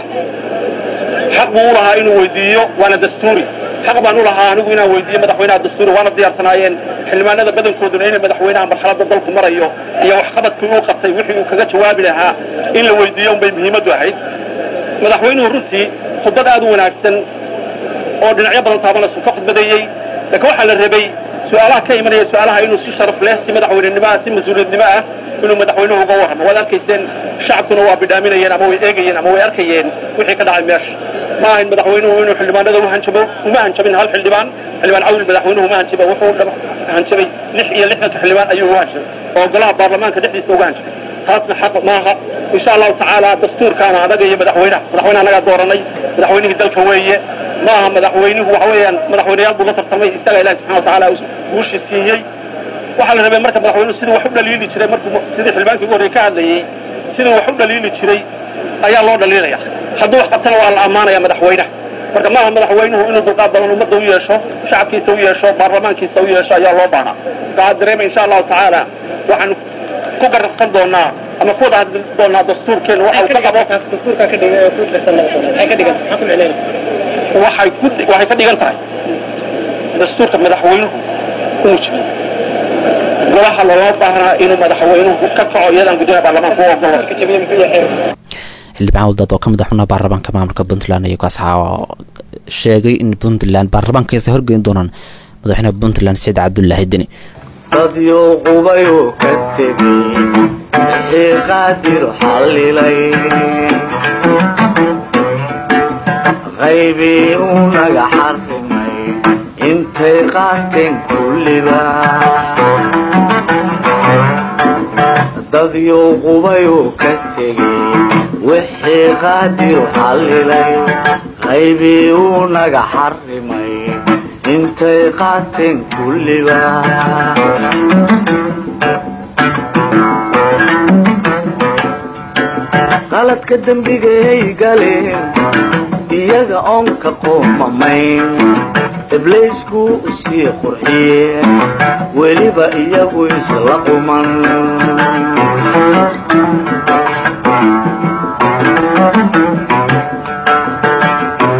xaq buu u lahaa inuu weydiiyo waana dastuuri xaq baan u lahaa anigu inaan weydiiyo madaxweynaha dastuuri waana diyaarsanaayeen xildhibaanada badankooduna inay madaxweynaha marxaladda dalku marayo iyo waxqabadkii uu qabtay wixii uu kaga jawaabi lahaa in la weydiiyo unbay muhiimaddu ahayd madaxweynuhu runtii khudbad aad u wanaagsan oo dhinacyo badan taabanaysu ka khudbadeeyey laakiin waxaa la rabay su'aalaha ka imanaya su'aalaha inuu si sharaf leh si madaxweynenimo ah si mas-uuliyadnimo ah inuu madaxweynuhu uga warramo waad arkayseen shacabkuna waa bidhaaminayeen ama way eegayeen ama way arkayeen wixii ka dhacay meesha ma ahayn madaxweynuhu inuu xildhibaanada u hanjabo uma hanjabin hal xildhibaan xildhibaan cawil madaxweynuhu uma hanjaba wuxuu hanjabay lix iyo lixdanka xildhibaan ayuu u hanjabay oo golaha baarlamaanka dhexdiisa uga hanjabay taasna xaq maaha insha allahu tacaala dastuurkaana anaga iyo madaxweynaha madaxweyne anagaa dooranay madaxweynihii dalka weeye ma aha madaxweynuhu waxa weeyaan madaxweyneyaal buu la tartamay isaga ilahi subxana wa tacaala guushi siiyey waxaa la rabay marka madaxweynuhu sidii wax u dhaliili jiray markuu sidii xildhibaankii ugu horrey ka hadlayey sidii wax u dhaliili jiray ayaa loo dhaliilaya hadduu wax qabtana waa la ammaanaya madaxweynaha marka maaha madaxweynuhu inuu dulqaad badan ummadda u yeesho shacabkiisa u yeesho baarlamaankiisa u yeesho ayaa loo baahnaa waxaad dareemay insha allahu tacaala waxaan ku garabsan doonaa ama ku wada hadli doonaa dastuurkeenu waxa uu ka qabo dastuurkaa ka dhigan ku tirsan maxay ka dhigan maxaa ku micnaynaysa waxay ku waxay ka dhigan tahay dastuurka madaxweynuhu uu jibiyey golaha loola baahnaa inuu madaxweynuhu ka kaco iyadaan guddoomiyaha baarlamaanka u ogolo xildhibaan wadaad oo ka mid xubnaha baarlamaanka maamulka puntland iyo kaasxaa sheegay in puntland baarlamaankaisa horgeyn doonaan madaxweynaha puntland saciid cabdulaahi deni dadyow qubayuu ka tegey wixii qaadir xallilay qaybii uu naga xarrimay intay qaateen kulliba dadyow qubayuu ka tegey wixii qaadiru xallilay qaybii uu naga xarrimay intay qaateen kulliba qaladka dembigay galeen iyaga oon ka qoomamayn ibliisku sii qurxiyeen weliba iyagu isla quman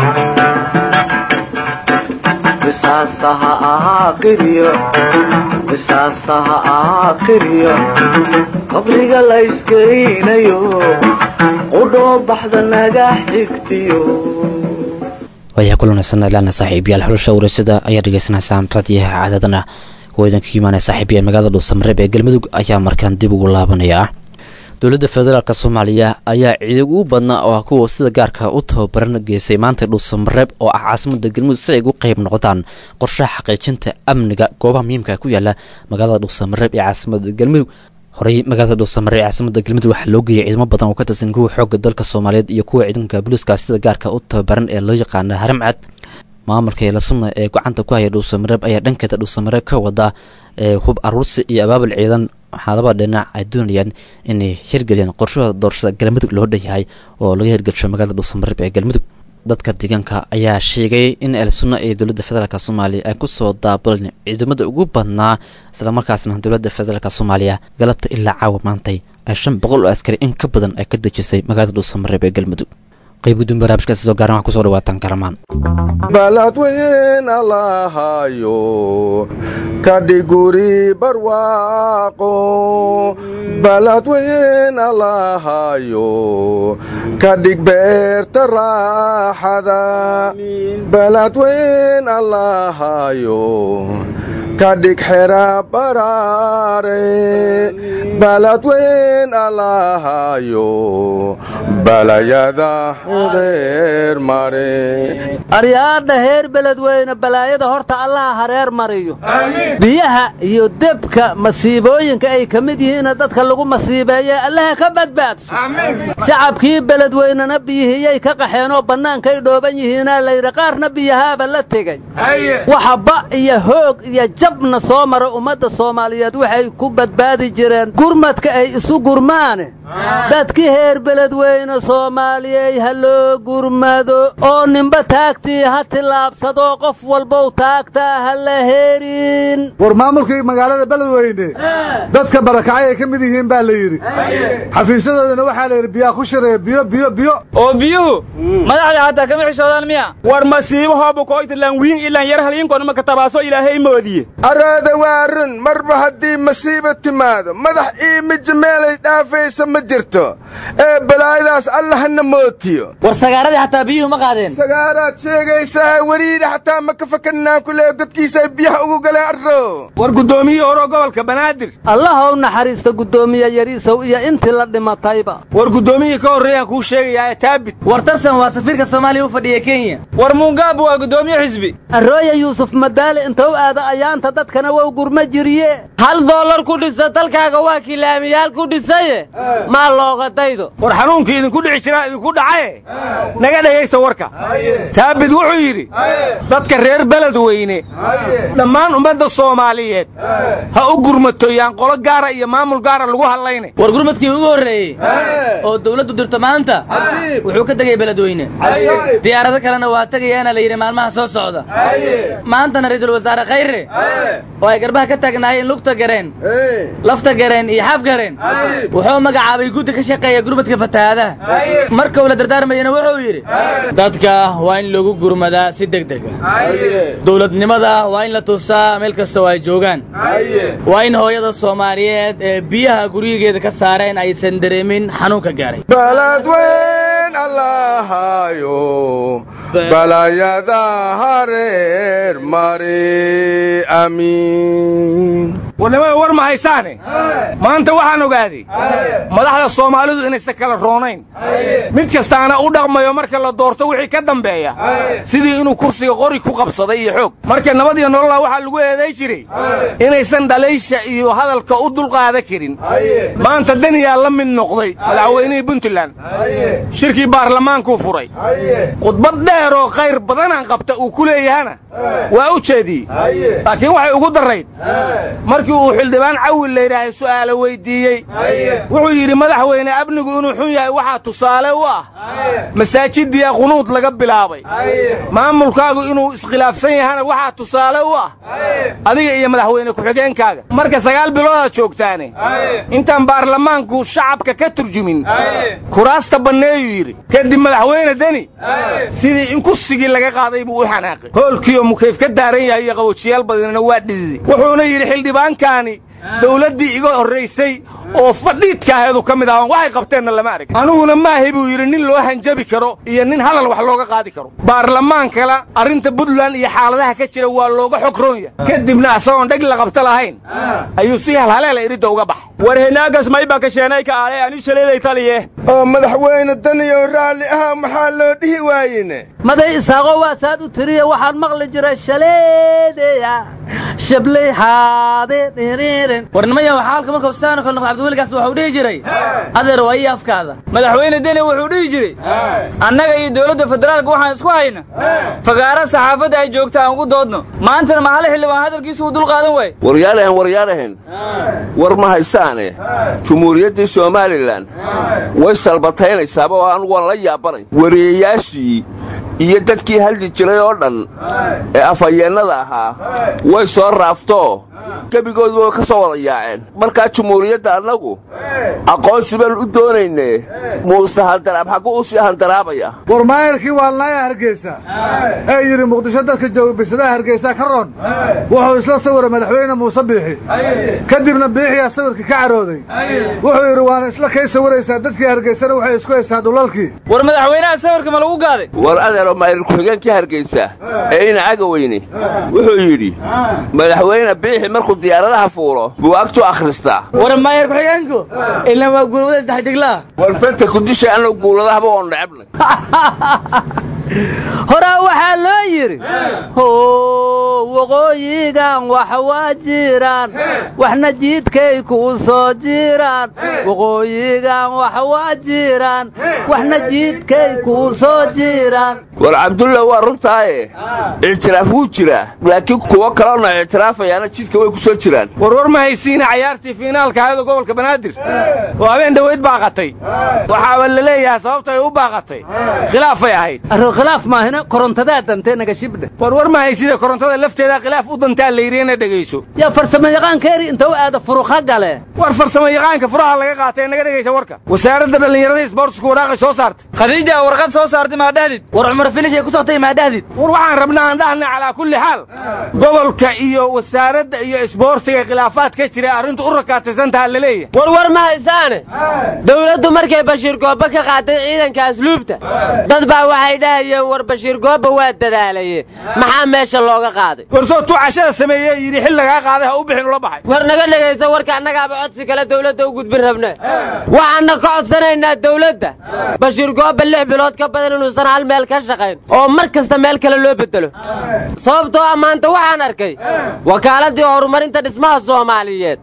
qisaasaha ahaa qiryo qisaasaha aakhiriyo qabriga la iskeynayo qudhoo baxda naga xigtiyo waayaha kulanaysan ilaana saaxiibayaal xulasha wareysada ayaa dhegeysanaysaan raadiyaha caadadana oo idinka imaanaya saaxiibayaal magaalada dhuusamareeb ee galmudug ayaa markaan dib ugu laabanaya dowladda federaalk soomaaliya ayaa ciidag ugu badnaa oo ah kuwa sida gaarka u tababaran geysay maanta dhuusamareeb oo ah caasimada galmudug si ay ugu qayb noqdaan qorshaha xaqiijinta amniga goobaha muhiimka ku yaala magaalada dhuusamareeb ee caasimada galmudug horey magaalada dhuusamare ee caasimada galmudug waxaa loo geeyay ciidamo badan oo ka tirsan kuwa xoogga dalka soomaaliyeed iyo kuwa ciidanka booliiska sida gaarka u tababaran ee loo yaqaana haramcad maamulka eelasunna ee gacanta ku haya dhuusamareeb ayaa dhankeeda dhuusamareeb ka wada hub aruursi iyo abaabul ciidan waxaa laba dhinac ay doonayaan inay hirgeliyaan qorshahooda doorashada galmudug loo dhan yahay oo laga hirgelsho magaalada dhuusamareeb ee galmudug dadka deegaanka ayaa sheegay in elsunna ee dowladda federaalk soomaaliya ay kusoo daabulan ciidamada ugu badnaa islamarkaasna dowladda federaalk soomaaliya galabta ilaa caawa maantay ay shan boqol oo askari in ka badan ay ka dejisay magaalada dhuusamareeb ee galmudug qayb guddoon barnaamijkaasi soo gaaran waxaa kusoo dhawaataan karamaan baladweyn allahayo kadhiguri barwaaqo baladweyn allahayo kadhig beerta raaxada baladweyn allahayo kadhig xera baraare baladweyn allahayo balayada xidheer mare aryaadha heer beledweyne balaayada horta allaha hareer mariyo biyaha iyo debka masiibooyinka ay ka mid yihiinna dadka lagu masiibeeye allaha ka badbaadso shacabkii beledweynena biyihiyay ka qaxeenoo bannaankay dhooban yihiinaa layidhi qaarna biyahaaba la tegey waxa ba iyo hoog iyo jabna soo mara ummadda soomaaliyeed waxay ku badbaadi jireen gurmadka ay isu gurmaane dadkii heer beledweyne soomaaliyey ha loo gurmado oo ninba taagtii ha tillaabsadoo qof walbow taagtaa ha la heerin war maamulkii magaalada beledweyne dadka barakacay ay ka mid yihiin baa la yidhi xafiisyadoodana waxaa la yidhi biyaa ku shireeya biyo biyo biyo oo biyuhu madaxda hataa kama xishoodaan miya war masiibo hoobu koytalan wiin ilan yar halyinkona ka tabaaso ilaahay moodiye araada waa run marba haddii masiiba timaado madax iimija meelay dhaafaysa ma jirto ee balaayadaas allahna mootiyo war sagaaradii xataa biyuhu ma qaadeen sagaaraad sheegaysaa weriida xataa ma ka fakanaan ku leeyo godkiisaay biyaha ugu galeen arro war guddoomiyihii horo gobolka banaadir allaha u naxariista guddoomiye yariisow iyo intii la dhimatayba war guddoomiyihii ka horreeyaan kuu sheegayaa taabit war tarsan waa safiirka soomaaliya u fadhiya kenya war muungaabu waa guddoomiye xisbi arrooya yuusuf madaale inta u aada ayaanta dadkana wow gurma jiriye hal doolar ku dhisa dalkaaga waa kilaamiyaal ku dhisaye maa looga daydo war xanuunkii idinku dhici jiraa idinku dhacaye naga dhegaysta warka taabid wuxuu yidhi dadka reer beledweyne dhammaan ummadda soomaaliyeed ha u gurmatoyaan qolo gaara iyo maamul gaara lagu hadlayna war gurmadkii ugu horreeyey oo dawladdu dirto maanta wuxuu ka tegay beledweyne diyaarado kalena waa tegayaana la yidhi maalmaha soo socda maantana ra'iisul wasaare khayre oo ay garbaha ka taagnaayeen lugta gareen lafta gareen iyo xaf gareen wuxuu magacaabay guddi ka shaqeeya gurmadka fatahaadaha marka uu la dardaarmayana wuxuu yidhi dadka waa in lagu gurmadaa si degdega dowladnimada waa in la tusaa meel kasta oo ay joogaan waa in hooyada soomaaliyeed ee biyaha guryigeeda ka saareen aysan dareemin xanuunka gaaray baladweyn allahayo balayada hareer mari amiin warnimada war ma haysaane maanta waxaan ogaaday madaxda soomaalidu inaysan kala roonayn mid kastaana u dhaqmayo marka la doorto wixii ka dambeeya sidii inuu kursiga qori ku qabsaday iyo xoog marka nabad iyo nolola waxaa lagu eeday jiray inaysan dhalaysha iyo hadalka u dulqaada karin maanta daniyaa la mid noqday madaxweynihii puntland shirkii baarlamaankuu furay khudbad dheer oo khayr badanaan qabta uu ku leeyahana waa u jeediyey laakiin waxay ugu darrayd markii uu xildhibaan cawil layidhaahay su'aalo weyddiiyey wuxuu yidhi madaxweyne amnigu inuu xun yahay waxaa tusaale u ah masaajidiya qunuud laga bilaabay maamulkaagu inuu iskhilaafsan yahana waxaa tusaale u ah adiga iyo madaxweyne ku-xigeenkaaga marka sagaal biloodaad joogtaane intaan baarlamaanku shacabka ka turjumin kuraasta banneeyuu yidhi kadib madaxweyne deni sidii in kursigii laga qaaday buu u xanaaqay hoolkiioo mukayf ka daaran yahay iyo qawojiyaal badanina waa dhididay wuxuuna yidhi xildhibaan nimankaani dawladdii iga horraysay oo fadhiidka aheedu ka mid ahaan waxay qabteenna lama arag aniguna maahay buu yidhi nin loo hanjabi karo iyo nin hadal wax looga qaadi karo baarlamaankala arrinta puntland iyo xaaladaha ka jira waa looga xog roon yahay kadibna asagoon dheg la qabta lahayn ayuu si halhaleela iridda uga baxay war henaagas mayba kasheenay ka aalay ani shaleeday taliye oo madaxweyne daniyow raalli ahaa maxaa loo dhihi waayene maday isaaqo waa saad u tiriya waxaan maqli jiray shaleedeya shabley xaade dhiriirin warnimaya waxaa halka markuu sidaano kale noqdo cabdiweligaas wuxuu dhihi jiray adeer waa ii afkaada madaxweyne deni wuxuu dhihi jiray annaga iyo dowladda federaalka waxaan isku hayna fagaara saxaafadda ay joogta aan ugu doodno maantana mahale xildhibaan hadalkiisu uu dul qaadan waaye waryaalahan waryaalahan war ma haystaane jumhuuriyaddii somalilan way salbataynaysaaba oo anugu waan la yaabanay wariyayaashii iyo dadkii haldi jiray oo dhan ee afhayeennada ahaa way soo raaftoo gebigoodu way ka soo wada yaaceen markaa jumhuuriyadda annagu aqoonsi baan u doonaynee muuse handaraab xagguu u sii handaraabaya war maayarkii waalnaaya hargeysa ee yidhi muqdisho dadka jooga bisadaha hargeysa ka roon wuxuu isla sawiray madaxweyne muuse biixi kadibna biixiyaa sawirkii ka carooday wuxuu yidhi waana isla kay sawiraysaa dadkii hargeysana waxay isku haysaa dhulalkii war madaxweynaha sawirka ma lagu gaaday war adeero maayir ku-xigeenkii hargeysa ee ina cagaweyne wuxuu yidhi madaxweyne biixi markuu diyaaradaha fuulo buu agtu akhristaa war maayar ku-xigeenku ilaa waa guulwada saddex diglaa war fanta kudisha annagu guuladahaba oon necebnay horaa waxaa loo yidhi how waqooyigan wax waa jiraan waxna jiidkay kuu soo jiraan waqooyigan wax waa jiraan waxna jiidkay kuu soo jiraan war cabdulla waa runtaaye ictiraaf wuu jiraa laakiin kuwo kaloona ictiraafayaana jidka way ku soo jiraan warwar ma haysiina cayaartii fiinaalka ahaydo gobolka banaadir oo habeen dhoweyd baaqatay waxaaba la leeyahay sababta ay u baaqatay khilaafay ahayd khilaaf maahina korontadaa dantee naga shibdhe warwar ma haysida korontada lafteeda khilaaf u dantaa la yidhi ina dhegayso yaa farsamo yaqaankeeri inta u aada furuqa gale war farsamo yaqaanka furaha laga qaatay naga dhegaysa warka wasaaradda dhallinyarada isboortisku waraaqay soo saartay khadiija warqad soo saartay maadhahdid war cumar finish ay ku soctay maadhahdid war waxaan rabnaa aan dhahna calaa kulli xaal gobolka iyo wasaaradda iyo isboortiga khilaafaad ka jira arrintu u rakaataysantaha la leeyahay war war ma haysaane dawladdu markay bashiir goobba ka qaatay ciidanka asluubta dad baa waxay dhahayeen war bashiir goobba waa dadaalaye maxaa meesha looga qaaday war soo tuu cashada sameeyey yidhi xil lagaa qaaday ha u bixin ula baxay war naga dhegaysa warka annagaaba codsi kale dawladda u gudbin rabne waxaanna ka codsanaynaa dawladda bashiir goobba lix bilood ka badan inuusan hal meel ka shaqayn oo mar kasta meel kale loo bedelo sababtoo ah maanta waxaan arkay wakaaladii horumarinta dhismaha soomaaliyeed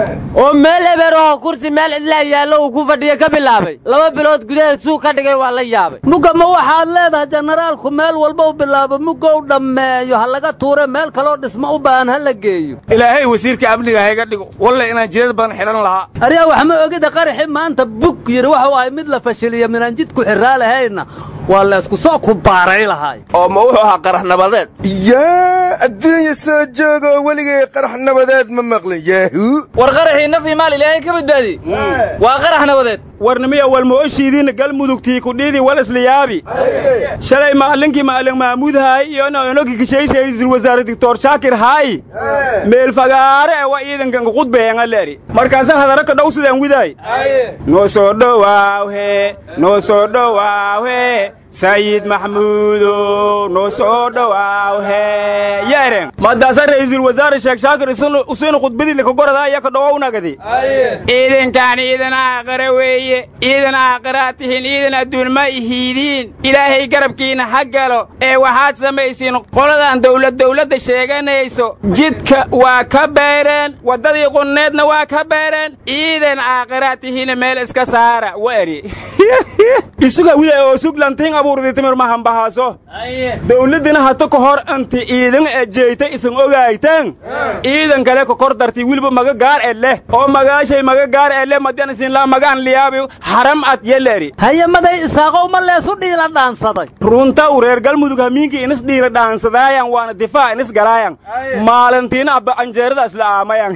oo meel eber oo kursi meel cidlaa yaallo uu ku fadhiya ka bilaabay laba bilood gudaheed suuq ka dhigay waa la yaabay mugga ma waxaad leedahay jenaraalku meel walba u bilaabo mugga u dhammeeyo ha laga tuure meel kaloo dhismo u baahan ha la geeyo ilaahay wasiirka amniga hayga dhigo walle inaan jidad badan xidhan lahaa aryaa wax ma ogida qaraxi maanta bug yidhi waxuu ahay mid la fashiliyo minaan jidku xirraa lahayna waa la isku soo kubaaray lahaay oo ma wuxuu ahaa qarax nabadeed yaa adduunya soo joogoo weligay qarax nabadeed ma maqlin yaahu war qaraxii naf iyo maal ilaahay ka badbaadiyey waa qarax nabadeed warnimiya walmooshiidiina galmudugtii kudhiidii wal isliyaabi shalay maalinkii maalin maamuud haay iyo onogi kishayshay ra'iisul wasaare doctor shaakir haay meel fagaare ee waa ciidankan qudbeena leeri markaasa hadara ka dhow sidaan widaay noo soo dhowaawhe noo soo dhowaawhe sayid maxmuudo noo soo dhowaawhe yeeren madaasa ra'iisul wasaare sheekh shaakir usiina khudbadii lakagorada ayaa ka dhowownagadi ciidankaan ciidan aaqara weeye ciidan aaqaraa tihiin ciidan adduun ma ihiidiin ilaahay garabkiina ha galo ee waxaad samaysiin qoladan dawlad dawladda sheeganayso jidka waa ka beereen waddadii qunneedna waa ka beereen ciidan aaqaraa tihiina meel iska saara wa eri isuga widay oo suglantiin abuurdi timir mahambahaaso dawladdina hata ka hor anti ciidan ejeyta isan ogaaytaan ciidan kale ka kor darti wilba maga gaar e leh oo magaashay maga gaar e leh madian isinlaa magaan liyaabi haram ad yeleri hayamaday isaaqow ma leesu dhiila dhaansaday runta u reer galmudug hamiinkii inis dhiila dhaansadaayan waana difaac inis galaayan maalintiina abba anjeerada isla aamayan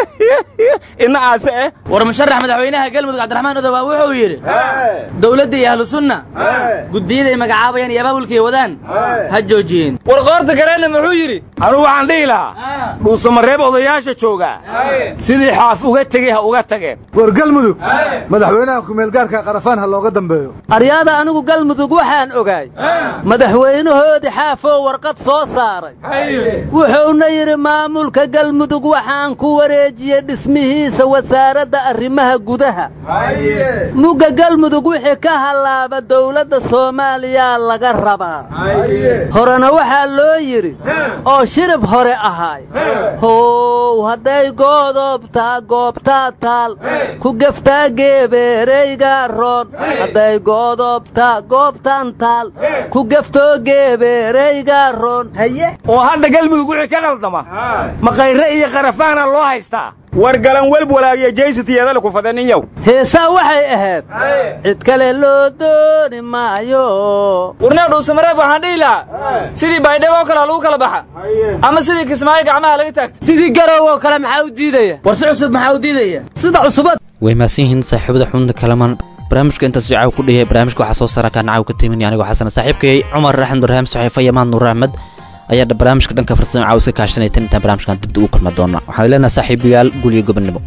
ina aase eh war musharax madaxweynaha galmudug cabdiraxmaan odowaa wuxuu yidhi dowladda iyo ahlu sunna guddiyada ay magacaabayaan iyo abaabulkay wadaan ha joojiyeen war qoorta kalena muxuu yidhi anugu waxaan dhihi lahaa dhuusamareeb odayaasha joogaa sidii xaaf uga tegey ha uga tageen war galmudug madaxweynaha kumeelgaarka qarafaan ha looga dambeeyo aryaada anigu galmudug waxaan ogaay madaxweynahoodii xaafoo warqad soo saaray wuxuuna yidhi maamulka galmudug waxaan ku wareejiyey dhismihiisa wasaaradda arrimaha gudaha mugga galmudug wixii ka hallaaba dawladda soomaaliyaa laga rabaa horena waxaa loo yidhi oo shirib hore ahaay how hadday goodobtaa goobtaa taal ku geftaa geebeereyga roon hadday goodobtaa goobtan taal ku geftoo geebeereyga roon haye oo hadda galmudug wixii ka qaldama maqayre iyo qarafaana loo haystaa war galan welb walaagiyo jaysatiyadale ku fadaniyow heesaa waxay ahayd cid kale loo dooni maayo warnaa dhuusamareeb waxaan dhihi lahaa sidii baydhabo oo kale ha lagu kala baxa ama sidii kismaayo gacmaha laga taagta sidii garow oo kale maxaa u diidaya war si cusub maxaa u diidaya sida cusubad way mahadsan yihiin saaxiibada xubinta kalaman barnaamijka intaas caaw ku dhihey barnaamijka waxaa soo saara kaan caaw ka timin anigoo xasan saaxiibkay cumar raxmed barhaam saxiifa iyo maad nuur axmed ayaa barnaamijka dhanka farsamo caaw iska kaashanaytan intaan barnaamijkan dibda ugu kulma doona waxaan leenahay saaxiibayaal gul iyo gobonnimo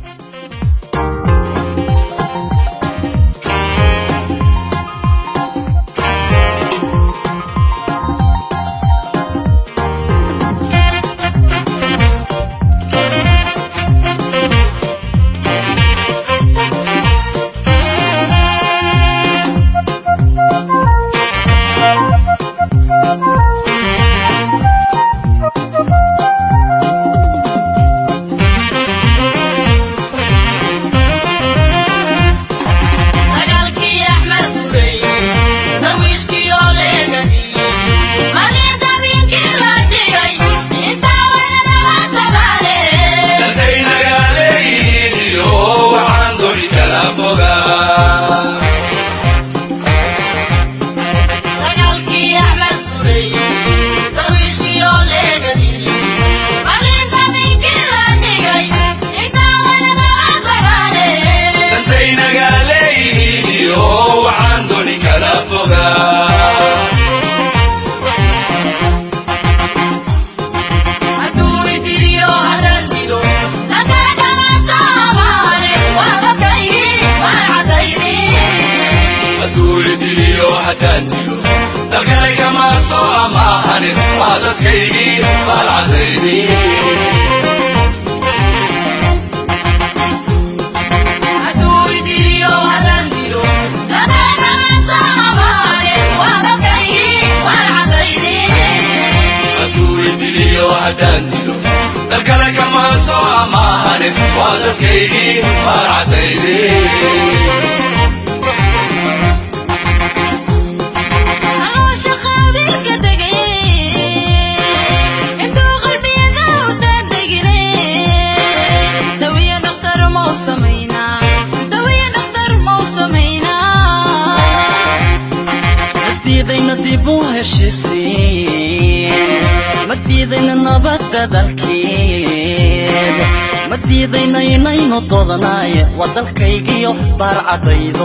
madiidaynaynu doodanaye waa dalkaygiyo baarcadaydo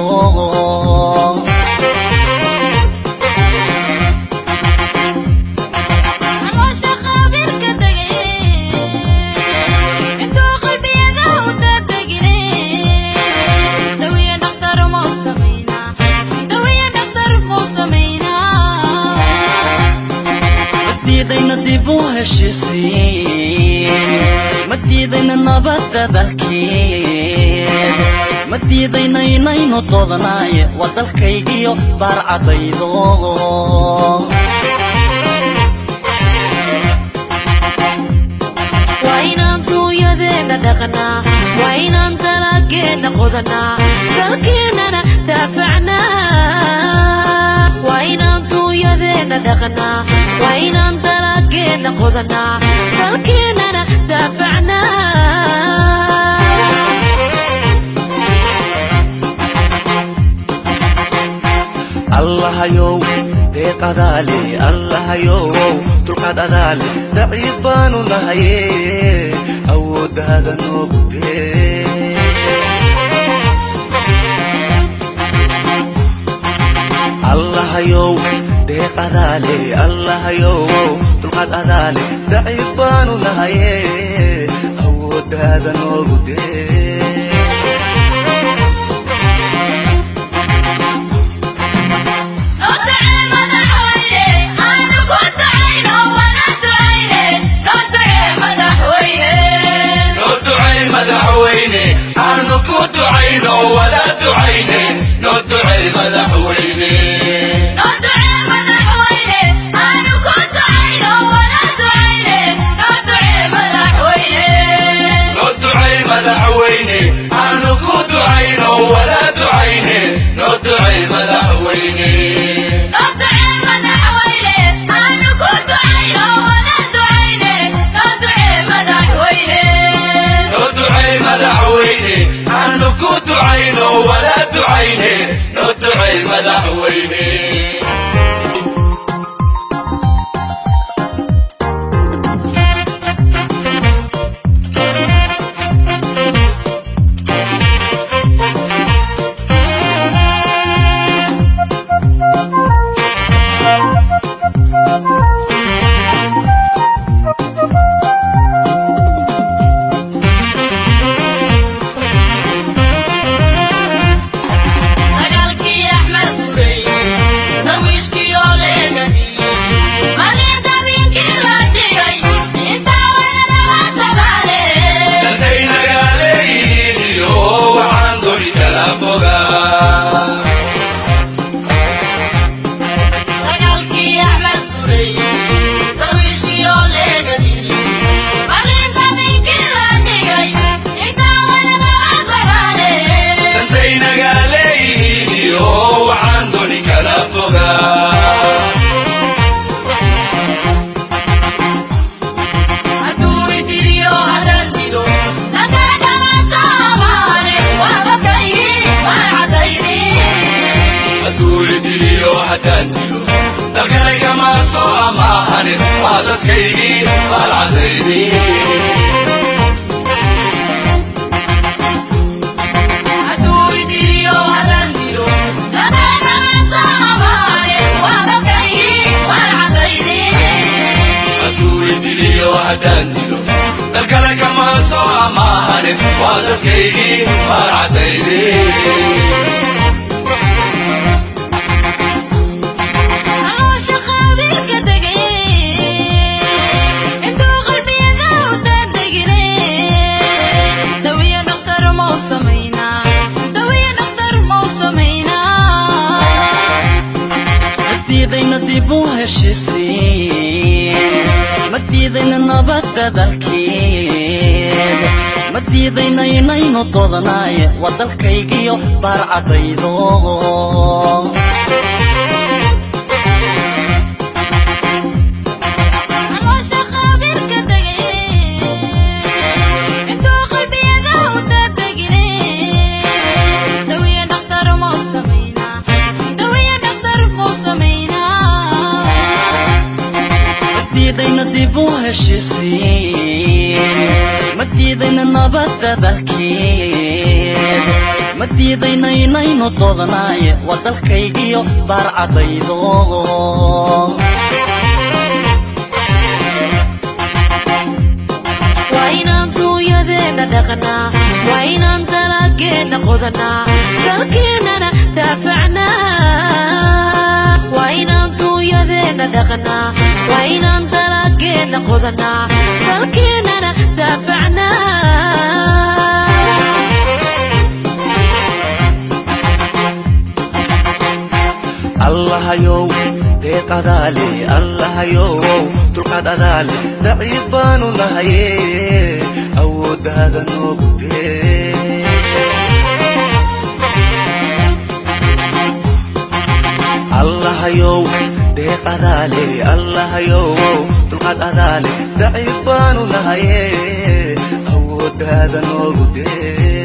madiidayna dib u heshisiin madiidayna nabadda dalkeed madiidayna inaynu doodanaye waa dalkaygiyo baarcadaydo waa inaan duunyadeenna dhaqnaa waa inaan dalageenna qodanaa dalkeennana daafacnaa waa inaan duunyadeenna dhaqnaa waa inaan dalageenna qodanaa dalkeennana daafacnaa allahayow deeq adaale allahayow dulqaad adaale daciif baanu nahaye awooddaada noogu dee allahayow deeq adaale allahayow dulqaad adaale daciif baanu nahaye awooddaada noogu dee madaxweyne aanu ku ducayno wada ducayne noo ducey madaxweyne noo ducey madaxweyne aanu ku ducayno wada ducayne noo ducey madaxweyne noo ducey madaxweyne aanu ku ducayno wada ducayne noo ducey madaxweyne dantay nagaaleeyihiin iyo waxaan doni kala fogaa dantay nagaaleeyihiin iyo waxaan doni kala fogaa hadduu idiliyo haddaan dilo dalkale kama soo amaahanin waa dadkaygii baalcadaydii hadduu idiliyo haddaan dilo dalkale kama soo amaahanin waa dadkaygii baalcadaydii madiidayna dib u heshisiin madiidayna nabadda dalkeed madiidayna inaynu dodanaaye waa dalkaygiyo baarcadaydo madiidayna dib u heshisiin madiidayna nabadda dalkeed madiidayna inaynu dodanaaye waa dalkaygiyo baarcadaydo waa inaan duunyadeenna dhaqnaa waa inaan dalageenna qodanaa dalkeennana daafacnaa waa inaan duunyadeenna dhaqnaa waa inaan dalageenna qodanaa dalkeennana daafacnaa allahayow deeq adaale allahayow dulqaad adaale daciif baanu nahaye awooddaada noogu dee allahayow deeq adaale allahayow dulqaad adaale daciif baanu nahaye awooddaada noogu dee